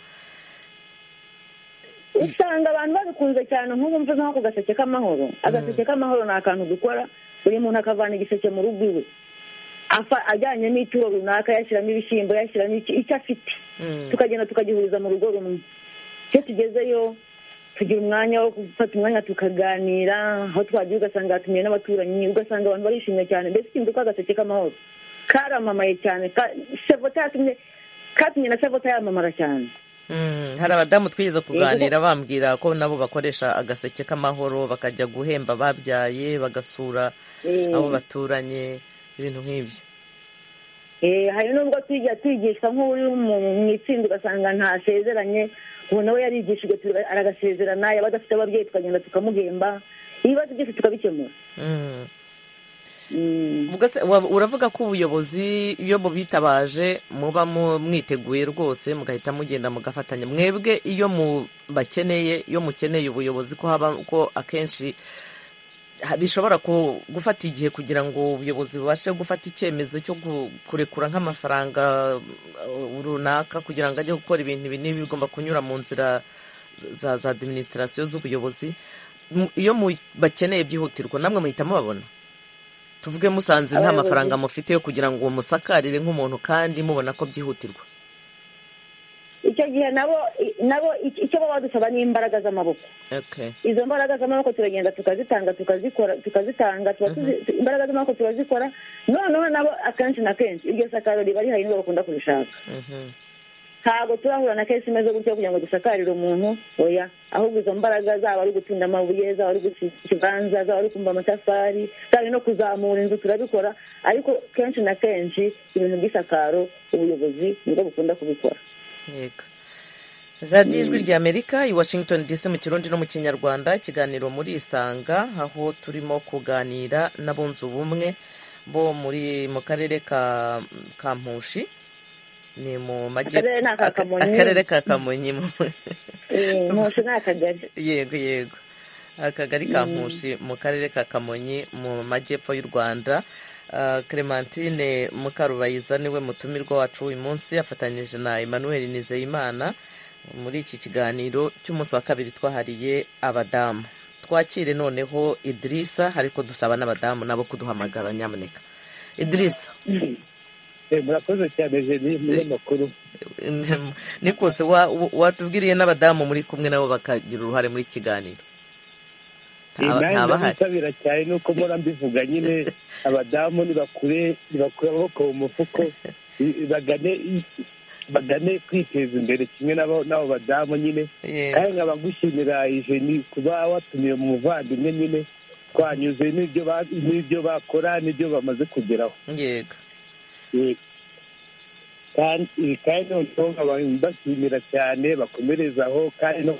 usanga abantu babikunze cyane nk'ubu mvuze nko ku gaseke k'amahoro agaseke k'amahoro ni akantu dukora buri muntu akavana igiseke mu rugo iwe Afa- ajyanye n'ituro runaka yashyiramo ibishyimbo yashyiramo iki- icyo afite Mm. tukagenda tukagihuriza mu rugo rumwe iyo tugezeyo tugira umwanya wo gufata umwanya tukaganira aho twagiye ugasanga hatumiye n'abaturanyi ugasanga abantu barishimye cyane mbese ikintu ko agaseke k'amahoro karamamaye cyane ka- sevota yatumye katumye na sevota yamamara cyane Mm, hari abadamu twigeze kuganira bambwira ko nabo bakoresha agaseke k'amahoro bakajya guhemba ababyaye bagasura Eh. abo baturanye ibintu nk'ibyo Eh, hari nubwo tujya twigishwa nk'uri mu- mu itsinda ugasanga ntasezeranye ubu nawe yarigishijwe tuga- aragasezerana yaba adafite ababyeyi tukagenda tukamuhemba ibibazo byose tukabikemura Mm. Mm. Ubwo se wa- uravuga ko ubuyobozi iyo bubitabaje muba mu- mwiteguye rwose mugahita mugenda mugafatanya mwebwe iyo mu bakeneye iyo mukeneye ubuyobozi ko haba ko akenshi ha- bishobora ku- gufata igihe kugira ngo ubuyobozi bubashe gufata icyemezo cyo gu- kurekura nk'amafaranga uh, runaka kugira ngo ajye gukora ibintu ibi n'ibi bigomba kunyura mu nzira za- za za adiminisitirasiyo z'ubuyobozi Mu- iyo mu- bakeneye byihutirwa namwe muhita mubabona tuvuge musanze nta Abayobozi- mafaranga mufite yo kugira ngo musakarire nk'umuntu kandi mubona ko byihutirwa icyo gihe nabo i- nabo ic- icyo baba badusaba ni imbaraga z'amaboko okay izo mbaraga z'amaboko turagenda tukazitanga tukazikora tukazitanga tuba tuzi- tu- imbaraga z'amaboko turazikora noneho nabo akenshi na kenshi iryo sakaro riba rihari nibo bakunda kurishaka Mhm. ntabwo turahura na kesi imeze gutyo kugira ngo dusakarire umuntu oya ahubwo izo mbaraga zaba ari gutunda amabuye zaba ari guca ikibanza zaba ari kumva amatafari zaba ari no kuzamura inzu turabikora ariko kenshi na kenshi ibintu by'isakaro ubuyobozi nibwo bukunda kubikora yego radiyo ijwi rya amerika i washington dc mu kirundi no mu kinyarwanda ikiganiro muri isanga aho turimo kuganira n'abunze ubumwe bo muri mu karere ka kampushi ni mu majyepfo Akarere ni aka aka- Kamonyi. akarere ka kamonyi mu- Eh, ntushi ni akagari yego yego akagari ka mpushi mu karere ka kamonyi mu majyepfo y'u rwanda Ah, clementine mukarubayiza niwe mutumirwa wacu uyu munsi afatanyije na emmanuel nizeyimana muri iki kiganiro cy'umunsi wa kabiri twahariye abadamu twakire noneho idirisa ariko dusaba n'abadamu nabo kuduhamagara nyamuneka idirisa murakoze cyane jeni umunyamakuru ni kose watubwiriye n'abadamu muri kumwe nabo bakagira uruhare muri kiganiro ntabahari ntabahari cyane nuko mpora mbivuga nyine abadamu ntibakure amaboko mu mufuko bagane bagane kwiteza imbere kimwe n'abo badamu nyine kandi nkaba gushimira ijeni kuba watumiye umuvandimwe nyine twanyuze n'ibyo bakora n'ibyo bamaze kugeraho yego kandi noneho nkaba mbashimira cyane bakomerezaho kandi no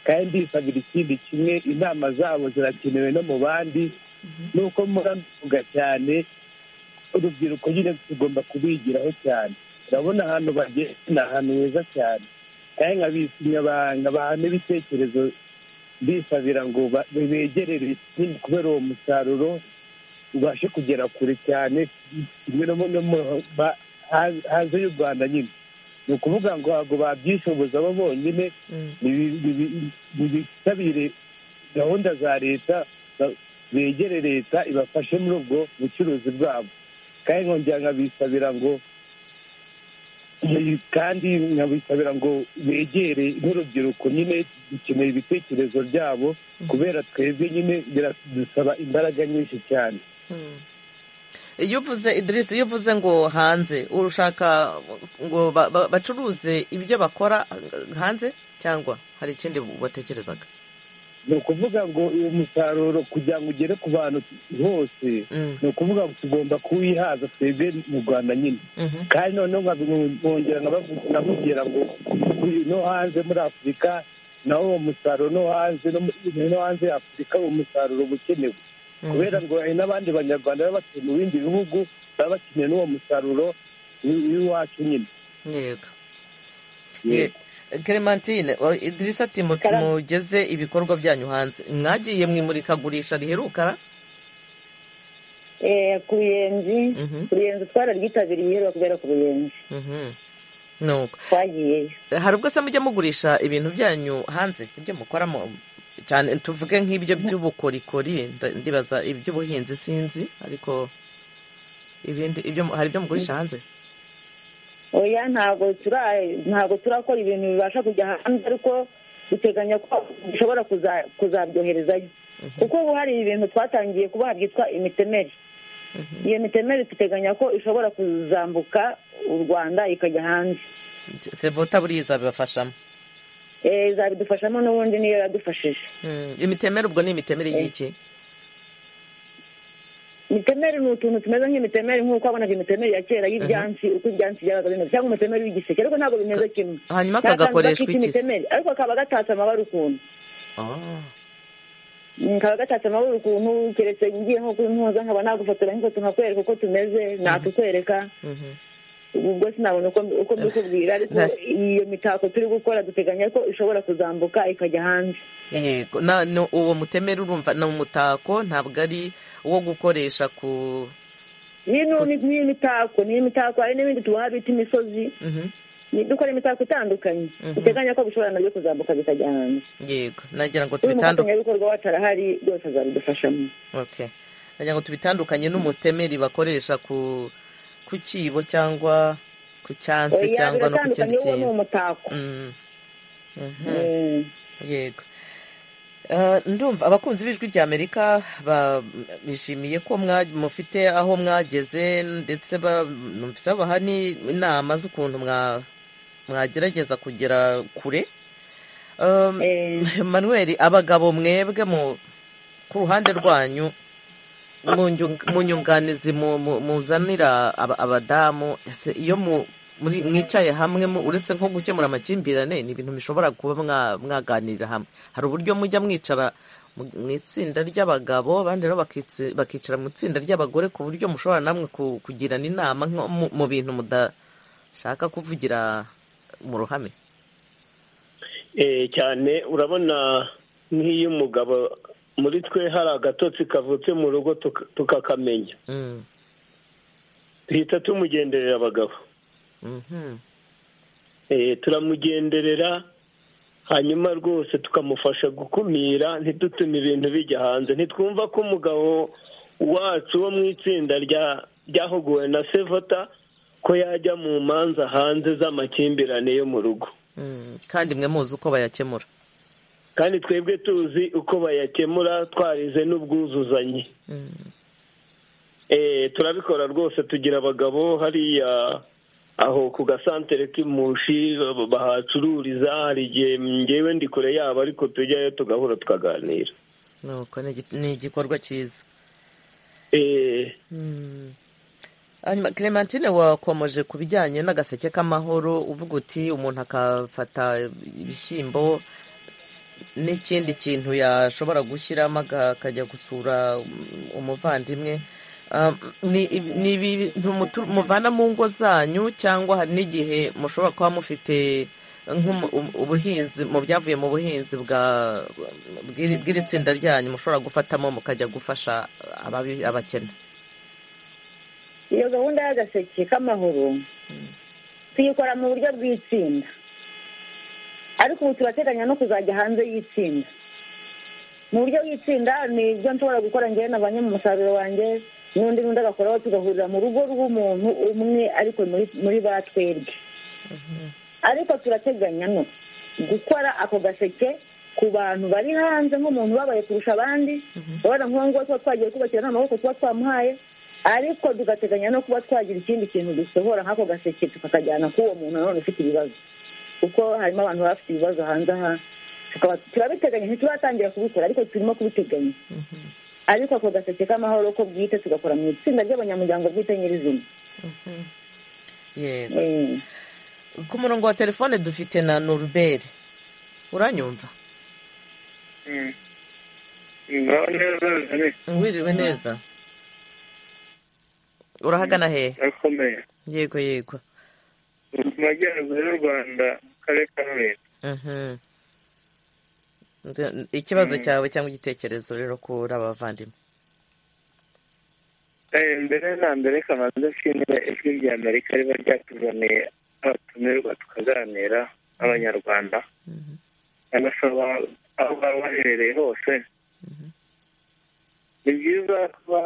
kandi ndisabira ikindi kimwe inama zabo zirakenewe no mu bandi nuko muravuga cyane urubyiruko nyine tugomba kubigiraho cyane urabona ahantu bageze ni ahantu heza cyane kandi nkabahana ibitekerezo bisabira ngo begerere ikindi kubera uwo musaruro ubashe kugera kure cyane kimwe no hanze y'u rwanda nyine ni ukuvuga ngo ntabwo babyishoboza bo bonyine bitabire gahunda za leta begere leta ibafashe muri ubwo bucuruzi bwabo kandi nkongera nkabisabira ngo kandi nkabisabira ngo begere nk'urubyiruko nyine dukeneye ibitekerezo byabo kubera twebwe nyine biradusaba imbaraga nyinshi cyane iyo uvuze idirisi iyo uvuze ngo hanze urushaka ngo bacuruze ibyo bakora hanze cyangwa hari ikindi watekerezaga ni ukuvuga ngo uyu musaruro kugira ngo ugere ku bantu bose ni ukuvuga ngo tugomba kuwihaza twebwe mu rwanda nyine kandi noneho nkongera nkababwira ngo no hanze muri afurika naho uwo musaruro no hanze no hanze ya afurika uwo musaruro uba ukenewe kubera ngo hari n'abandi banyarwanda baba batuye mu bindi bihugu baba bakeneye n'uwo musaruro w'iwacu nyine yego clementine idirisa ati mugeze ibikorwa byanyu hanze mwagiye mu imurikagurisha riheruka ku ruyenzi uruyenzi twararyitabiriye bakubera ku ruyenzi twagiyeyo hari ubwo se mujya mugurisha ibintu byanyu hanze ibyo mukoramo cyane tuvuge nk'ibyo by'ubukorikori ndibaza iby'ubuhinzi sinzi ariko ibindi ibyo hari ibyo mugurisha hanze oya ntabwo ntabwo turakora ibintu bibasha kujya hanze ariko duteganya ko dushobora kuzabyoherezayo kuko ubu hari ibintu twatangiye kubaha byitwa imitemeri iyo mitemeri duteganya ko ishobora kuzambuka u rwanda ikajya hanze sevota buriya izabibafashamo izabidufashamo n'ubundi niyo yadufashije imitemeri ubwo ni imitemeri y'iki imitemeri ni utuntu tumeze nk'imitemeri nk'uko wabonaga imitemeri ya kera y'ibyansi uko ibyansi byabaga bimeze cyangwa umutemeri w'igiseke ariko ntabwo bimeze kimwe hanyuma kagakoreshwa iki ariko kaba gatatse amabara ukuntu kaba gatatse amabara ukuntu keretse ngiye nko kuri mpuza nkaba nagufotora nk'ifoto nkakwereka uko tumeze natukwereka ubwo sinabona uko mbikubwira ariko iyo mitako turi gukora duteganya ko ishobora kuzambuka ikajya hanze yego uwo mutemeri urumva ni umutako ntabwo ari uwo gukoresha ku n'iyo mitako n'iyo mitako hari n'ibindi tubaha bita imisozi dukora imitako itandukanye duteganya ko bishobora nabyo kuzamuka bikajya hanze yego nagira ngo tubitandukanye umufatanyabikorwa wacu arahari byose azabidufashamo nagira ngo tubitandukanye n'umutemeri bakoresha ku ku cyibo cyangwa ku cyansi cyangwa no ku kindi kintu yego ndumva abakunzi b'ijwi rya amerika bishimiye ko mufite aho mwageze ndetse babaha n'inama z'ukuntu mwagerageza kugera kure manuel abagabo mwebwe ku ruhande rwanyu mu nyunganizi muzanira abadamu iyo mwicaye hamwe uretse nko gukemura amakimbirane ni ibintu bishobora kuba mwaganirira hamwe hari uburyo mujya mwicara mu itsinda ry'abagabo abandi nabo bakicara mu itsinda ry'abagore ku buryo mushobora namwe kugirana inama mu bintu mudashaka kuvugira mu ruhame cyane urabona nk'iyo umugabo muri twe hari agatotsi kavutse mu rugo tukakamenya duhita tumugenderera abagabo turamugenderera hanyuma rwose tukamufasha gukumira ntidutume ibintu bijya hanze ntitwumva ko umugabo wacu wo mu itsinda ryahuguwe na sevota ko yajya mu manza hanze z'amakimbirane yo mu rugo kandi mwe muzi uko bayakemura kandi twebwe tuzi uko bayakemura twarize n'ubwuzuzanye turabikora rwose tugira abagabo hariya aho ku gasantere k'imushi bahacururiza hari igihe ngewe ndi kure yabo ariko tujyayo tugahura tukaganira nuko ni igikorwa cyiza hanyuma clementine wakomeje ku bijyanye n'agaseke k'amahoro uvuga uti umuntu akafata ibishyimbo n'ikindi kintu yashobora gushyiramo akajya gusura umuvandimwe ni ibintu muvana mu ngo zanyu cyangwa hari n'igihe mushobora kuba mufite ubuhinzi mu byavuye mu buhinzi bw'iri tsinda ryanyu mushobora gufatamo mukajya gufasha abakene iyo gahunda y'agaseke k'amahoro tuyikora mu buryo bw'itsinda ariko ubu turateganya no kuzajya hanze y'itsinda mu buryo bw'itsinda ni ibyo nshobora gukora njyewe na ba nyir'umusaruro wanjye n'undi n'undi agakoraho tugahurira mu rugo rw'umuntu umwe ariko muri ba twebwe ariko turateganya no gukora ako gaseke ku bantu bari hanze nk'umuntu ubabaye kurusha abandi urabona nk'uwo nguwo tuba twagiye kubakira n'amaboko tuba twamuhaye ariko tugateganya no kuba twagira ikindi kintu dusohora nk'ako gaseke tukakajyana k'uwo muntu nanone ufite ibibazo kuko harimo abantu baba bafite ibibazo hanze aha turabiteganya ntituratangira kubikora ariko turimo kubiteganya ariko ako gaseke k'amahoro ko bwite tugakora mu itsinda ry'abanyamuryango bwite nyirizina yego ku murongo wa telefone dufite na noruberi uranyumva wiriwe neza urahagana hehe yego yego mu majyaruguru y'u rwanda mu karere ka rulindo ikibazo cyawe cyangwa igitekerezo rero kuri aba bavandimwe mbere na mbere kamanza ashimira ijwi rya amerika riba ryatuzaniye abatumirwa tukaganira n'abanyarwanda anasaba aho baba baherereye hose ni byiza kuba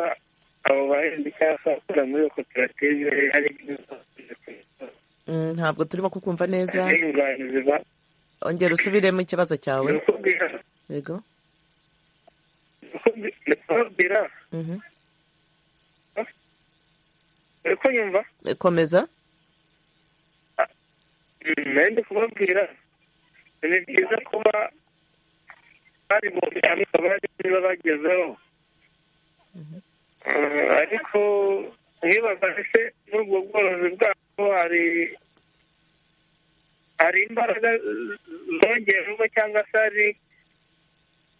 abo bahinzi cyangwa abakora muri iyo koperative hari ibyiza ntabwo turimo kukumva neza ziba ongera usubiremo ikibazo cyawe yego ndikubwira uri kunyumva komeza nari ndi kubabwira ni byiza kuba bari mu hamwe abandi niba bagezeho ariko nkibaza ese muri ubwo bworozi bwabo hari hari imbaraga zongerwa cyangwa se hari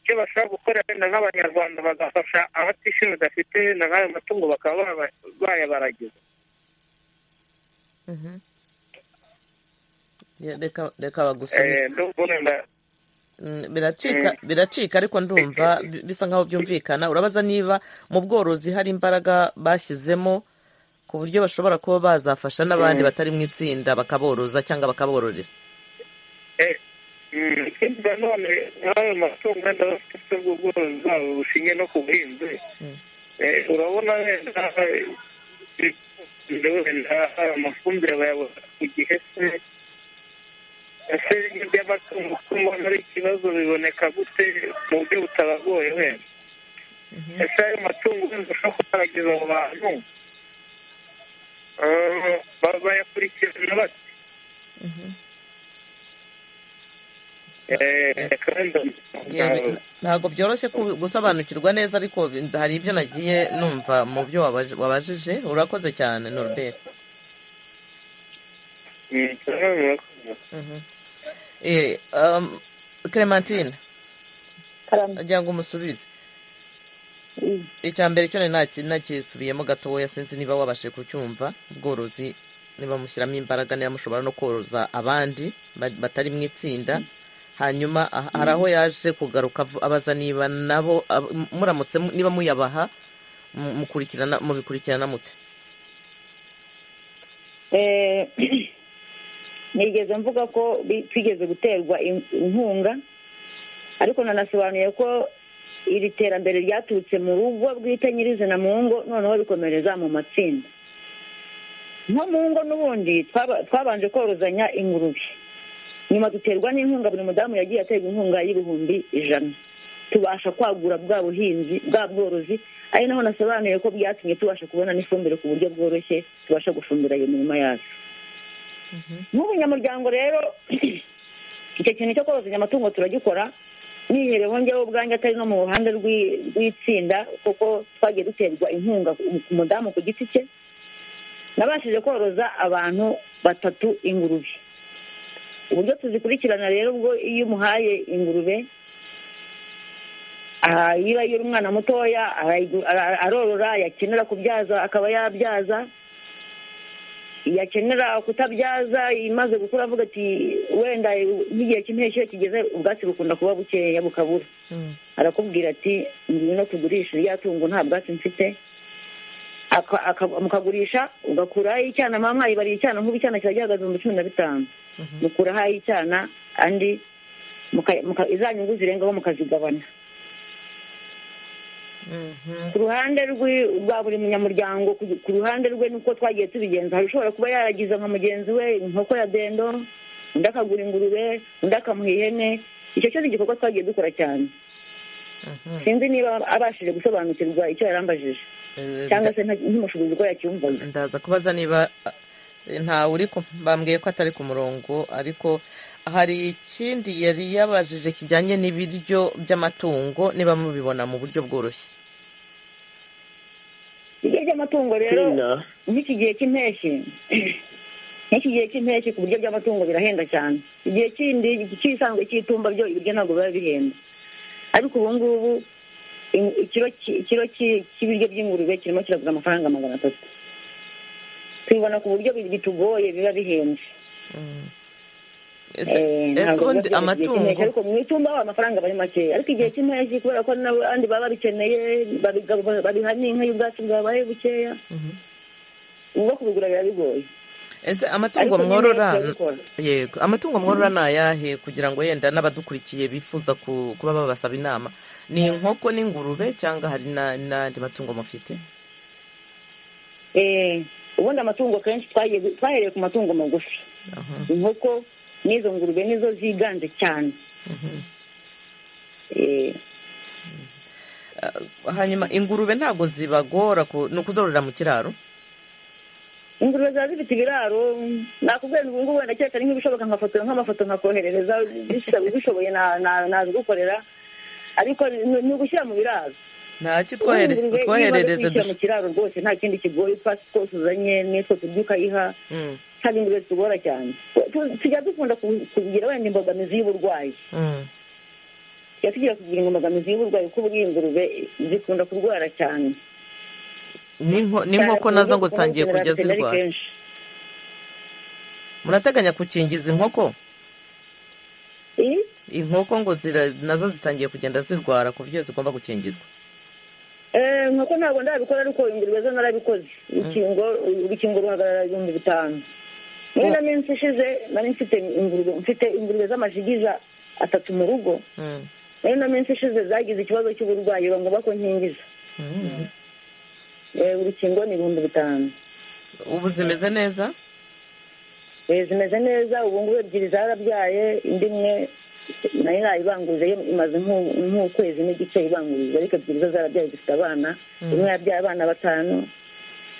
icyo bashobora gukora wenda nk'abanyarwanda bagafasha abatishyura badafite na nk'ayo matungo bakaba bayabaragiza reka bagusubize biracika ariko ndumva bisa nkaho byumvikana urabaza niba mu bworozi hari imbaraga bashyizemo ku buryo bashobora kuba bazafasha n'abandi batari mu itsinda bakaboroza cyangwa bakabororera ikindi nanone nk'ayo matungo wenda bafite ubworozi bwabo bushingiye no ku buhinzi urabona wenda wenda amafumbire bayabona ku gihe se ese by'amatungo ko mbona ari ikibazo biboneka gute mu buryo butabagoye wenda ese ayo matungo wenda ushobora kugaragaza mu bantu bayakurikirana bate ntabwo byoroshye gusobanukirwa neza ariko hari ibyo nagiye numva mu byo wabajije urakoze cyane noruberi clementine agira ngo umusubize icya mbere cyo ntakisubiyemo gatoya sinzi niba wabashe kucyumva ubworozi niba mushyiramo imbaraga niba mushobora no koroza abandi batari mu itsinda hanyuma hari aho yaje kugaruka abaza niba nabo muramutse niba muyabaha mubikurikirana mute nigeze mvuga ko twigeze guterwa inkunga ariko nanasobanuye ko iri terambere ryaturutse mu rugo bwite nyirizina mu ngo noneho bikomereza mu matsinda nko mu ngo n'ubundi twabanje korozanya ingurube nyuma duterwa n'inkunga buri mudamu yagiye aterwa inkunga y'ibihumbi ijana tubasha kwagura bwa buhinzi bwa bworozi ari naho nasobanuye ko byatumye tubasha kubona n'ifumbire ku buryo bworoshye tubasha gufumbira iyo mirima yacu nk'ubunyamuryango rero icyo kintu cyo korozanya amatungo turagikora niherewe njyewe ubwanjye atari no mu ruhande rw'itsinda kuko twagiye duterwa inkunga ku mudamu ku giti cye nabashije koroza abantu batatu ingurube uburyo tuzikurikirana rero ubwo iyo umuhaye ingurube iyo ari umwana mutoya arorora yakenera kubyaza akaba yabyaza yakenera kutabyaza imaze gukura avuga ati wenda nk'igihe cy'impeshyi iyo kigeze ubwatsi bukunda kuba bukeya bukabura arakubwira ati ngwino tugurishe irya tungo nta bwatsi mfite mukagurisha ugakuraho icyana mama yibariye icyana nk'ubu icyana kiba gihagaze mu cumi na bitanu mukuraho ay'icyana andi izanyungu zirengaho mukazigabana ku ruhande rwa buri munyamuryango ku ruhande rwe nuko twagiye tubigenza hari ushobora kuba yaragiza nka mugenzi we inkoko ya dendo undi akagura ingurube undi akamuha ihene icyo cyose igikorwa twagiye dukora cyane sinzi niba abashije gusobanukirwa icyo yarambajije cyangwa se ntimushobozi ko yacyumvaga ndaza kubaza niba ntawe uri bambwiye ko atari ku murongo ariko hari ikindi yari yabajije kijyanye n'ibiryo by'amatungo niba mubibona mu buryo bworoshye ibiryo by'amatungo rero nk'iki gihe cy'impeshyi nk'iki gihe cy'impeshyi ku buryo by'amatungo birahenda cyane igihe kindi cy'isanzwe cy'itumba byo ibiryo ntabwo biba bihenda ariko ubu ngubu ikiro cy'ibiryo by'ingurube kirimo kiragura amafaranga magana atatu tubibona ku buryo bitugoye biba bihenze ese ubundi amatungo ariko mu itumba haba amafaranga bari makeya ariko igihe cy'impeshyi kubera ko n'abandi baba babikeneye babiha n'inka y'ubwatsi bwabaye bukeya ubwo kubigura biba bigoye ese amatungo mworora yego amatungo mworora ni ayahe kugira ngo yenda n'abadukurikiye bifuza kuba babasaba inama ni inkoko n'ingurube cyangwa hari n'andi matungo mufite ubundi amatungo kenshi twahereye ku matungo magufi inkoko n'izo ngurube nizo ziganje cyane hanyuma ingurube ntabwo zibagora ni ukuzororera mu kiraro ingurube ziba zifite ibiraro nakubwira ngo ubungubu wenda keretse ari nk'ibishoboka nkafotora nk'amafoto nkakoherereza ubishoboye nazigukorera ariko ni ugushyira mu biraro ntacyo twoherereze dushyira mu kiraro rwose nta kindi kigoye utwatsi twose uzanye n'utwo turya ukayiha ntabwo ingurube zitugora cyane tujya dukunda kugira wenda imbogamizi y'uburwayi tujya tugira kugira imbogamizi y'uburwayi kuko buriya ingurube zikunda kurwara cyane n'inkoko nazo ngo zitangiye kujya zirwara murateganya gukingiza inkoko inkoko ngo nazo zitangiye kugenda zirwara ku buryo zigomba gukingirwa nk'uko ntabwo ndabikora ariko ingurube zo narabikoze urukingo ruhagarara ibihumbi bitanu muri ino minsi ishize nari mfite ingurube mfite ingurube z'amajigiza atatu mu rugo muri ino minsi ishize zagize ikibazo cy'uburwayi bagomba ko nkingiza urukingo ni ibihumbi bitanu ubu zimeze neza zimeze neza ubu ngubu ebyiri zarabyaye indi imwe nayo nayibangurije imaze nk'ukwezi n'igice ibangurije ariko ebyiri zo zarabyaye zifite abana imwe yabyaye abana batanu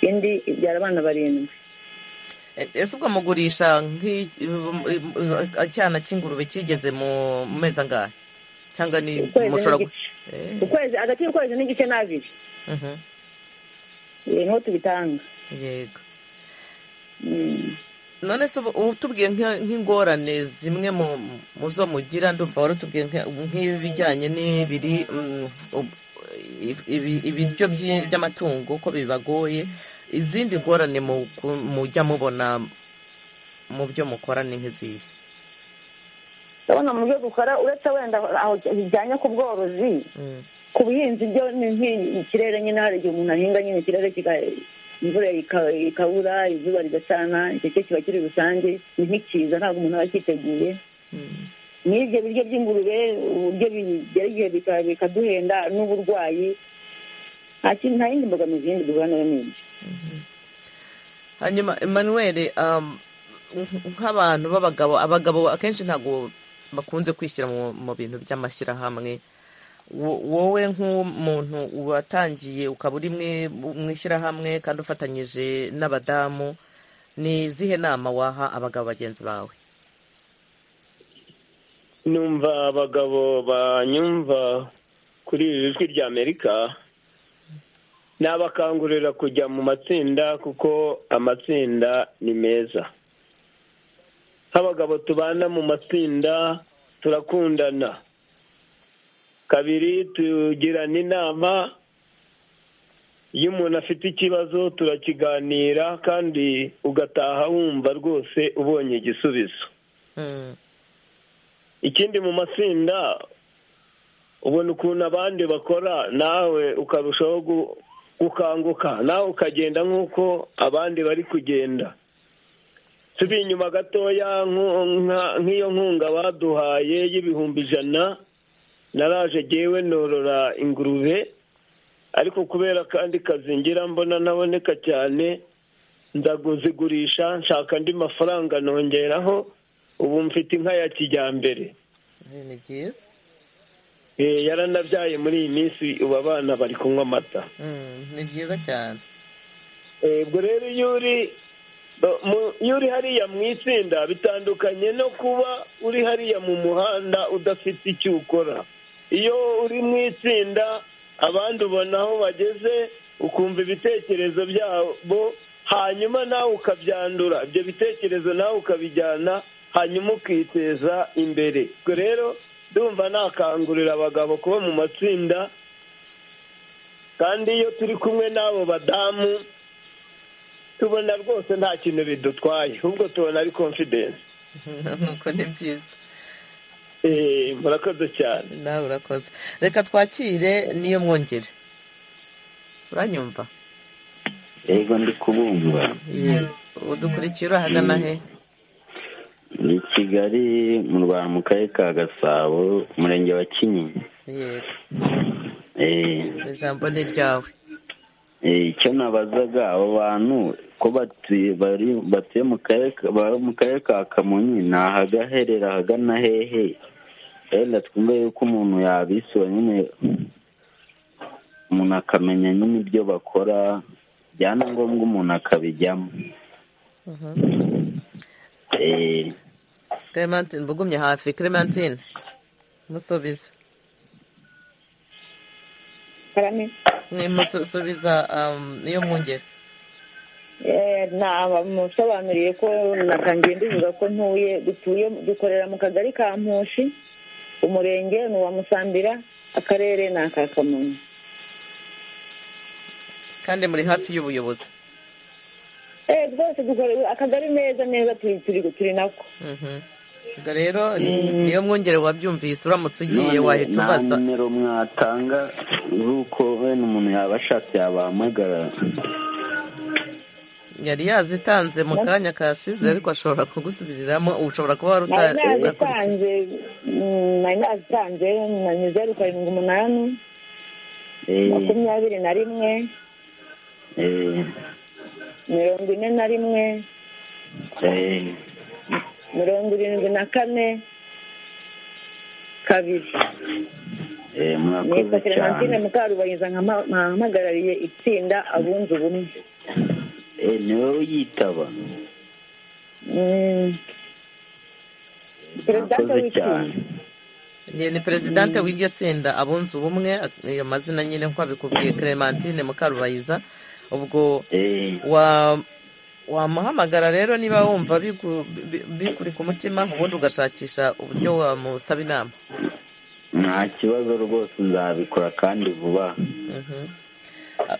indi ibyara abana barindwi ese ubwo mugurisha nk'icyana cy'ingurube cyigeze mu mezi angahe cyangwa ni mushobora ukwezi hagati y'ukwezi n'igice n'abiri niho tubitanga yego none se ubu tubwiye nk'ingorane zimwe mu zo mugira ndumva warutubwiye nk'ibijyanye n'ibiri ibiryo by'amatungo ko bibagoye izindi ngorane mujya mubona mu byo mukora ni nk'izihe ndabona mu byo dukora uretse wenda aho bijyanye ku bworozi ku buhinzi byo ni ikirere nyine hari igihe umuntu ahinga nyine ikirere imvura ikabura izuba rigacana icyo cyo kiba kiri rusange ni nk'ikiza ntabwo umuntu aba akiteguye n'ibyo biryo by'ingurube uburyo bigera igihe bikaduhenda n'uburwayi nta kintu nta yindi mbogamizi yindi duhura nayo ni ibyo hanyuma emmanuel nk'abantu b'abagabo abagabo akenshi ntabwo bakunze kwishyira mu bintu by'amashyirahamwe wowe nk'umuntu watangiye ukaba uri mu ishyirahamwe kandi ufatanyije n'abadamu ni izihe nama waha abagabo bagenzi bawe numva abagabo banyumva kuri iri jwi rya amerika nabakangurira kujya mu matsinda kuko amatsinda ni meza nk'abagabo tubana mu matsinda turakundana kabiri tugirana inama iyo umuntu afite ikibazo turakiganira kandi ugataha wumva rwose ubonye igisubizo ikindi mu matsinda ubona ukuntu abandi bakora nawe ukarushaho gukanguka nawe ukagenda nk'uko abandi bari kugenda tubi inyuma gatoya nk'iyo nkunga baduhaye y'ibihumbi ijana naraje agewe norora ingurube ariko kubera akandi kazi ngira mbona naboneka cyane nzazigurisha nshaka andi mafaranga nongeraho ubu mfite inka ya kijyambere ni byiza yaranabyaye muri iyi minsi ubu abana bari kunywa amata ni byiza cyane ubwo rero iyo uri iyo uri hariya mu itsinda bitandukanye no kuba uri hariya mu muhanda udafite icyo ukora iyo uri mu itsinda abandi ubona aho bageze ukumva ibitekerezo byabo hanyuma nawe ukabyandura ibyo bitekerezo nawe ukabijyana hanyuma ukiteza imbere ubwo rero ndumva nakangurira abagabo kuba mu matsinda kandi iyo turi kumwe n'abo badamu tubona rwose nta kintu bidutwaye ahubwo tubona ari confidence nuko ni byiza murakoze cyane nawe urakoze reka twakire niyo mwongere uranyumva yego ndi kubumva udukurikira urahagana he ni kigali mu rwanda mu karere ka gasabo umurenge wa kinyinya yego ijambo ni ryawe icyo nabazaga abo bantu ko batuye mu karere ka kamonyi ni ahagaherera ahagana hehe wenda twumve yuko umuntu yabisura nyine umuntu akamenya nyine ibyo bakora byanangombwa umuntu akabijyamo Clementine mbugumye hafi Clementine musubiza musubiza iyo mwongera namusobanuriye ko natangiye ndivuga ko ntuye dutuye dukorera mu kagari ka mpushi umurenge ni uwa musambira akarere ni aka kamonyi kandi muri hafi y'ubuyobozi eee rwose dukorera akagari neza neza turi nako ubwo rero niyo mwongere wabyumvise uramutse ugiye wahita ubaza nta nimero mwatanga z'uko wenda umuntu yaba ashatse yabahamagara yari yazitanze mu kanya kashize ariko ashobora kugusubiriramo ushobora kuba wari utarakurikije nari nazitanze na zeru karindwi umunani makumyabiri na rimwe mirongo ine na rimwe mirongo irindwi na kane kabiri murakoze cyane ni mukarubahiza nkamuhagarariye itsinda abunze ubumwe ni wowe uyitaba murakoze cyane ni perezidante w'iryo tsinda abunze ubumwe ayo mazina nyine nkuko abikubwiye clementine mukarubahiza ubwo wamuhamagara rero niba wumva bikuri ku mutima ubundi ugashakisha uburyo wamusaba inama nta kibazo rwose nzabikora kandi vuba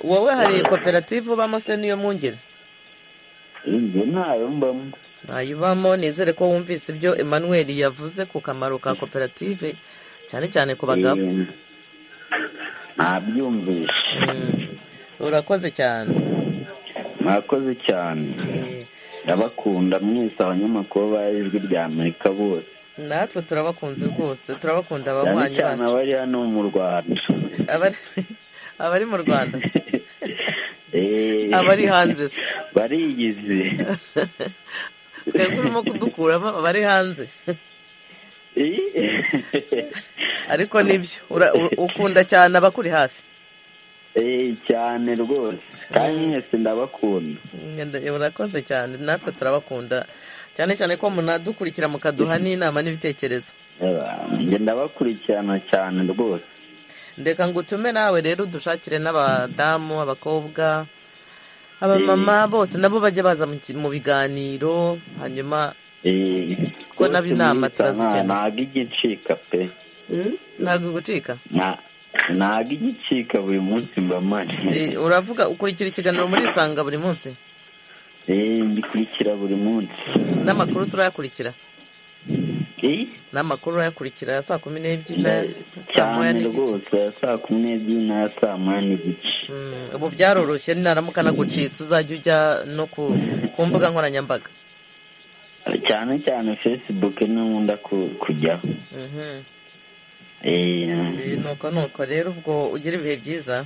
wowe hari koperative ubamo se niyo mwungere inzu ntayo mbamo ntayo ubamo nizere ko wumvise ibyo emmanuel yavuze ku kamaro ka koperative cyane cyane ku bagabo ntabyumvishe urakoze cyane mwakoze cyane ndabakunda mwese abanyamakuru ba ijwi rya amerika bose natwe turabakunze rwose turabakunda cyane abanywanyi cyane bacu abari hano mu rwanda Abari- abari mu rwanda Eh, Abari hanze se. barigize twebwe urimo kudukuramo abari hanze ariko nibyo ura- u- ukunda cyane abakuri hafi Eh, cyane rwose kandi mwese ndabakunda Ngenda- urakoze cyane natwe turabakunda cyane cyane ko munadukurikira mukaduha n'inama n'ibitekerezo njye ndabakurikirana cyane rwose ndeka ngo utume nawe rero udushakire n'abadamu abakobwa abamama bose nabo bajya baza mu ki- mu biganiro hanyuma Eh, Ko naba inama rwose mwese turazikeneye. nta- ntago ijya icika pe ntabwo gucika Nta- ntago ijya icika buri munsi mba mpari Eh, uravuga ukurikira ikiganiro muri isanga buri munsi Eh, mbikurikira buri munsi n'amakuru se urayakurikira Eh, n'amakuru urayakurikira ya saa kumi n'ebyiri na nda- saa moya cyane n'igice rwose ya saa kumi n'ebyiri n'aya saa moya n'igice Mm, ubu byaroroshye naramuka nagucitse uzajya ujya no ku ku mbuga nkoranyambaga cyane cyane facebook niyo nkunda ku- kujyaho Mhm. Eh, Eh, nuko nuko rero ubwo ugira ibihe byiza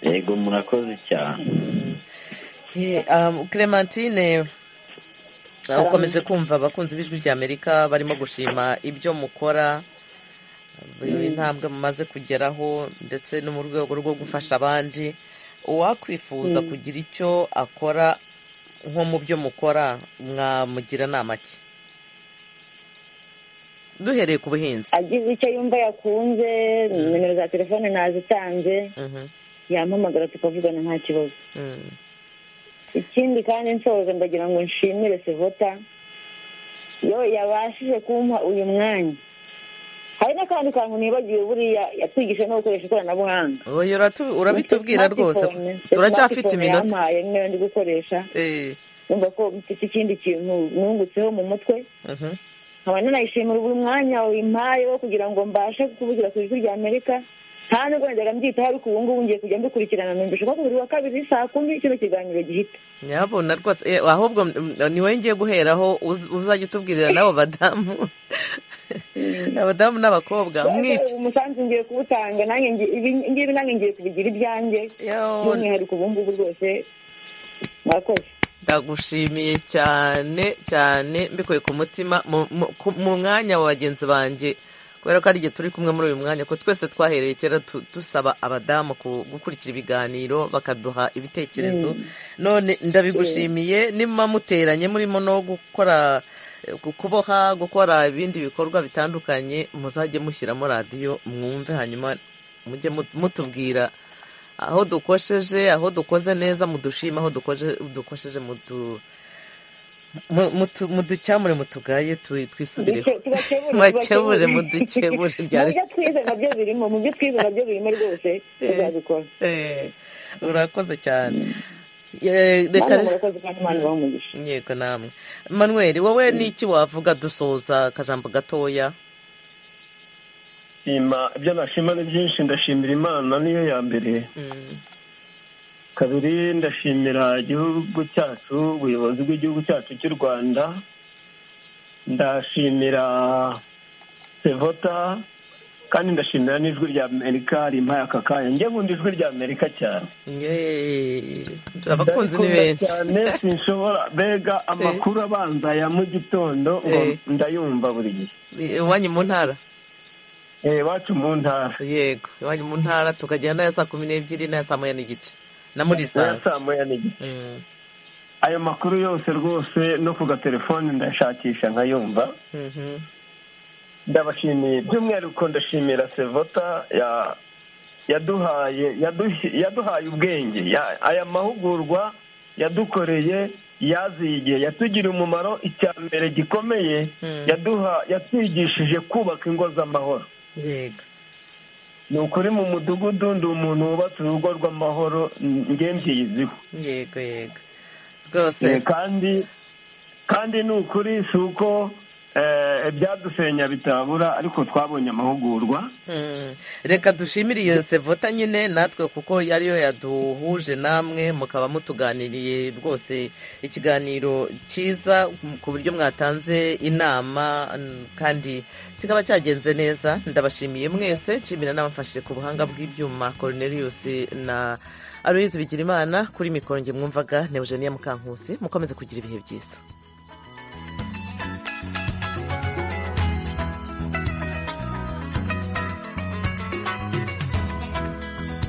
yego murakoze cyane Eh, um, clementine uh, ukomeje kumva abakunzi b'ijwi rya amerika barimo gushima ibyo mukora Mm. intambwe mumaze kugeraho ndetse no mu rwego rwo gufasha abandi uwakwifuza Mm. kugira icyo akora nko mu byo mukora mwamugira inama ki duhereye ku buhinzi agize icyo yumva yakunze nimero za telefone nazitanze Mhm, yampamagara tukavugana nta kibazo mm. ikindi kandi nsoza ndagira ngo nshimire sevota yo yabashije kumpa uyu mwanya hari n'akandi kantu nibagiwe buriya yatwigisha no gukoresha ikoranabuhanga oya uratu- urabitubwira rwose Smartphone. turacyafite Smartphone iminota yampaye niyo ndi gukoresha Eh, numva ko mfite ikindi kintu nungutseho mu mutwe mhm. nkaba nanayishimira buri mwanya wimpaye wo kugira ngo mbashe kuvugira ku ijwi ry'amerika amerika nta nubwo najyaga mbyitaho ariko ubu ngubu ngiye kujya mbikurikirana numvisha ko buri wa kabiri saa kumi kino kiganiro gihita nyabona rwose eh, ahubwo mm, ni wowe ngiye guheraho uz- uzajya utubwirira n'abo badamu abadamu n'abakobwa mwica umusanzu ngiye kuwutanga nanjye ngi- ibi- ngibi nanjye ngiye kubigira ibyanjye by'umwihariko ubu ngubu rwose mwakoze ndagushimiye cyane cyane mbikuye ku mutima mu- mu- ku- mu mwanya wa bagenzi banjye kubera ko ari igihe turi kumwe muri uyu mwanya ko twese twahereye kera tu- dusaba abadamu ku- gukurikira ibiganiro bakaduha ibitekerezo Mm. none ndabigushimiye niba muteranye murimo no gukora ku- kuboha gukora ibindi bikorwa bitandukanye muzajye mushyiramo radiyo mwumve hanyuma mujye mut- mutubwira aho dukosheje aho dukoze neza mudushima aho dukoje- dukosheje mudu- mu- mutu- muducyamure mutugaye tu- twisubireho Duke- tubakebure, mwakebure tubakebure. mudukebure mu ryari byo twize nabyo birimo mu byo twize nabyo birimo rwose tuzabikora Eh, urakoze cyane Eh, reka Namwe murakoze kandi Imana ibahe umugisha. yego namwe manuel wowe ni iki wavuga dusoza akajambo gatoya Ima- ibyo nashima ni byinshi ndashimira imana niyo ya mbere kabiri ndashimira igihugu cyacu ubuyobozi bw'igihugu cyacu cy'u rwanda ndashimira sevota kandi ndashimira n'ijwi rya amerika rimpaye aka kanya njye nkunda ijwi rya amerika cyane Yeee, abakunzi ni benshi cyane sinshobora mbega amakuru abanza ya mu gitondo ngo Eh. ndayumva buri gihe iwanyu mu ntara Eh, iwacu mu ntara yego iwanyu mu ntara tukagera n'aya saa kumi n'ebyiri n'aya saa moya n'igice na muri Oya, isanga saa moya n'igice Mm, ayo makuru yose rwose no ku gatelefone ndashakisha nkayumva mhm. ndabashimiye by'umwihariko ndashimira sevota ya- yaduhaye yaduhi- yaduhaye ubwenge Ya- aya mahugurwa yadukoreye yaziye yatugiriye umumaro icya mbere gikomeye Mm. yaduha yatwigishije kubaka ingo z'amahoro yego ni ukuri mu mudugudu ndi umuntu wubatse urugo rw'amahoro nge mbiziho yego yego rwose Eh, kandi kandi ni ukuri si uko ibyadusenya bitabura ariko twabonye amahugurwa reka dushimire iyo sevota nyine natwe kuko ariyo yaduhuje namwe mukaba mutuganiriye rwose ikiganiro cyiza ku buryo mwatanze inama kandi kikaba cyagenze neza ndabashimiye mwese nshimira n'abamfashije ku buhanga bw'ibyuma Cornelius na aruyizi bigira imana kuri mikoro nge mwumvaga na eugenia mukankusi mukomeze kugira ibihe byiza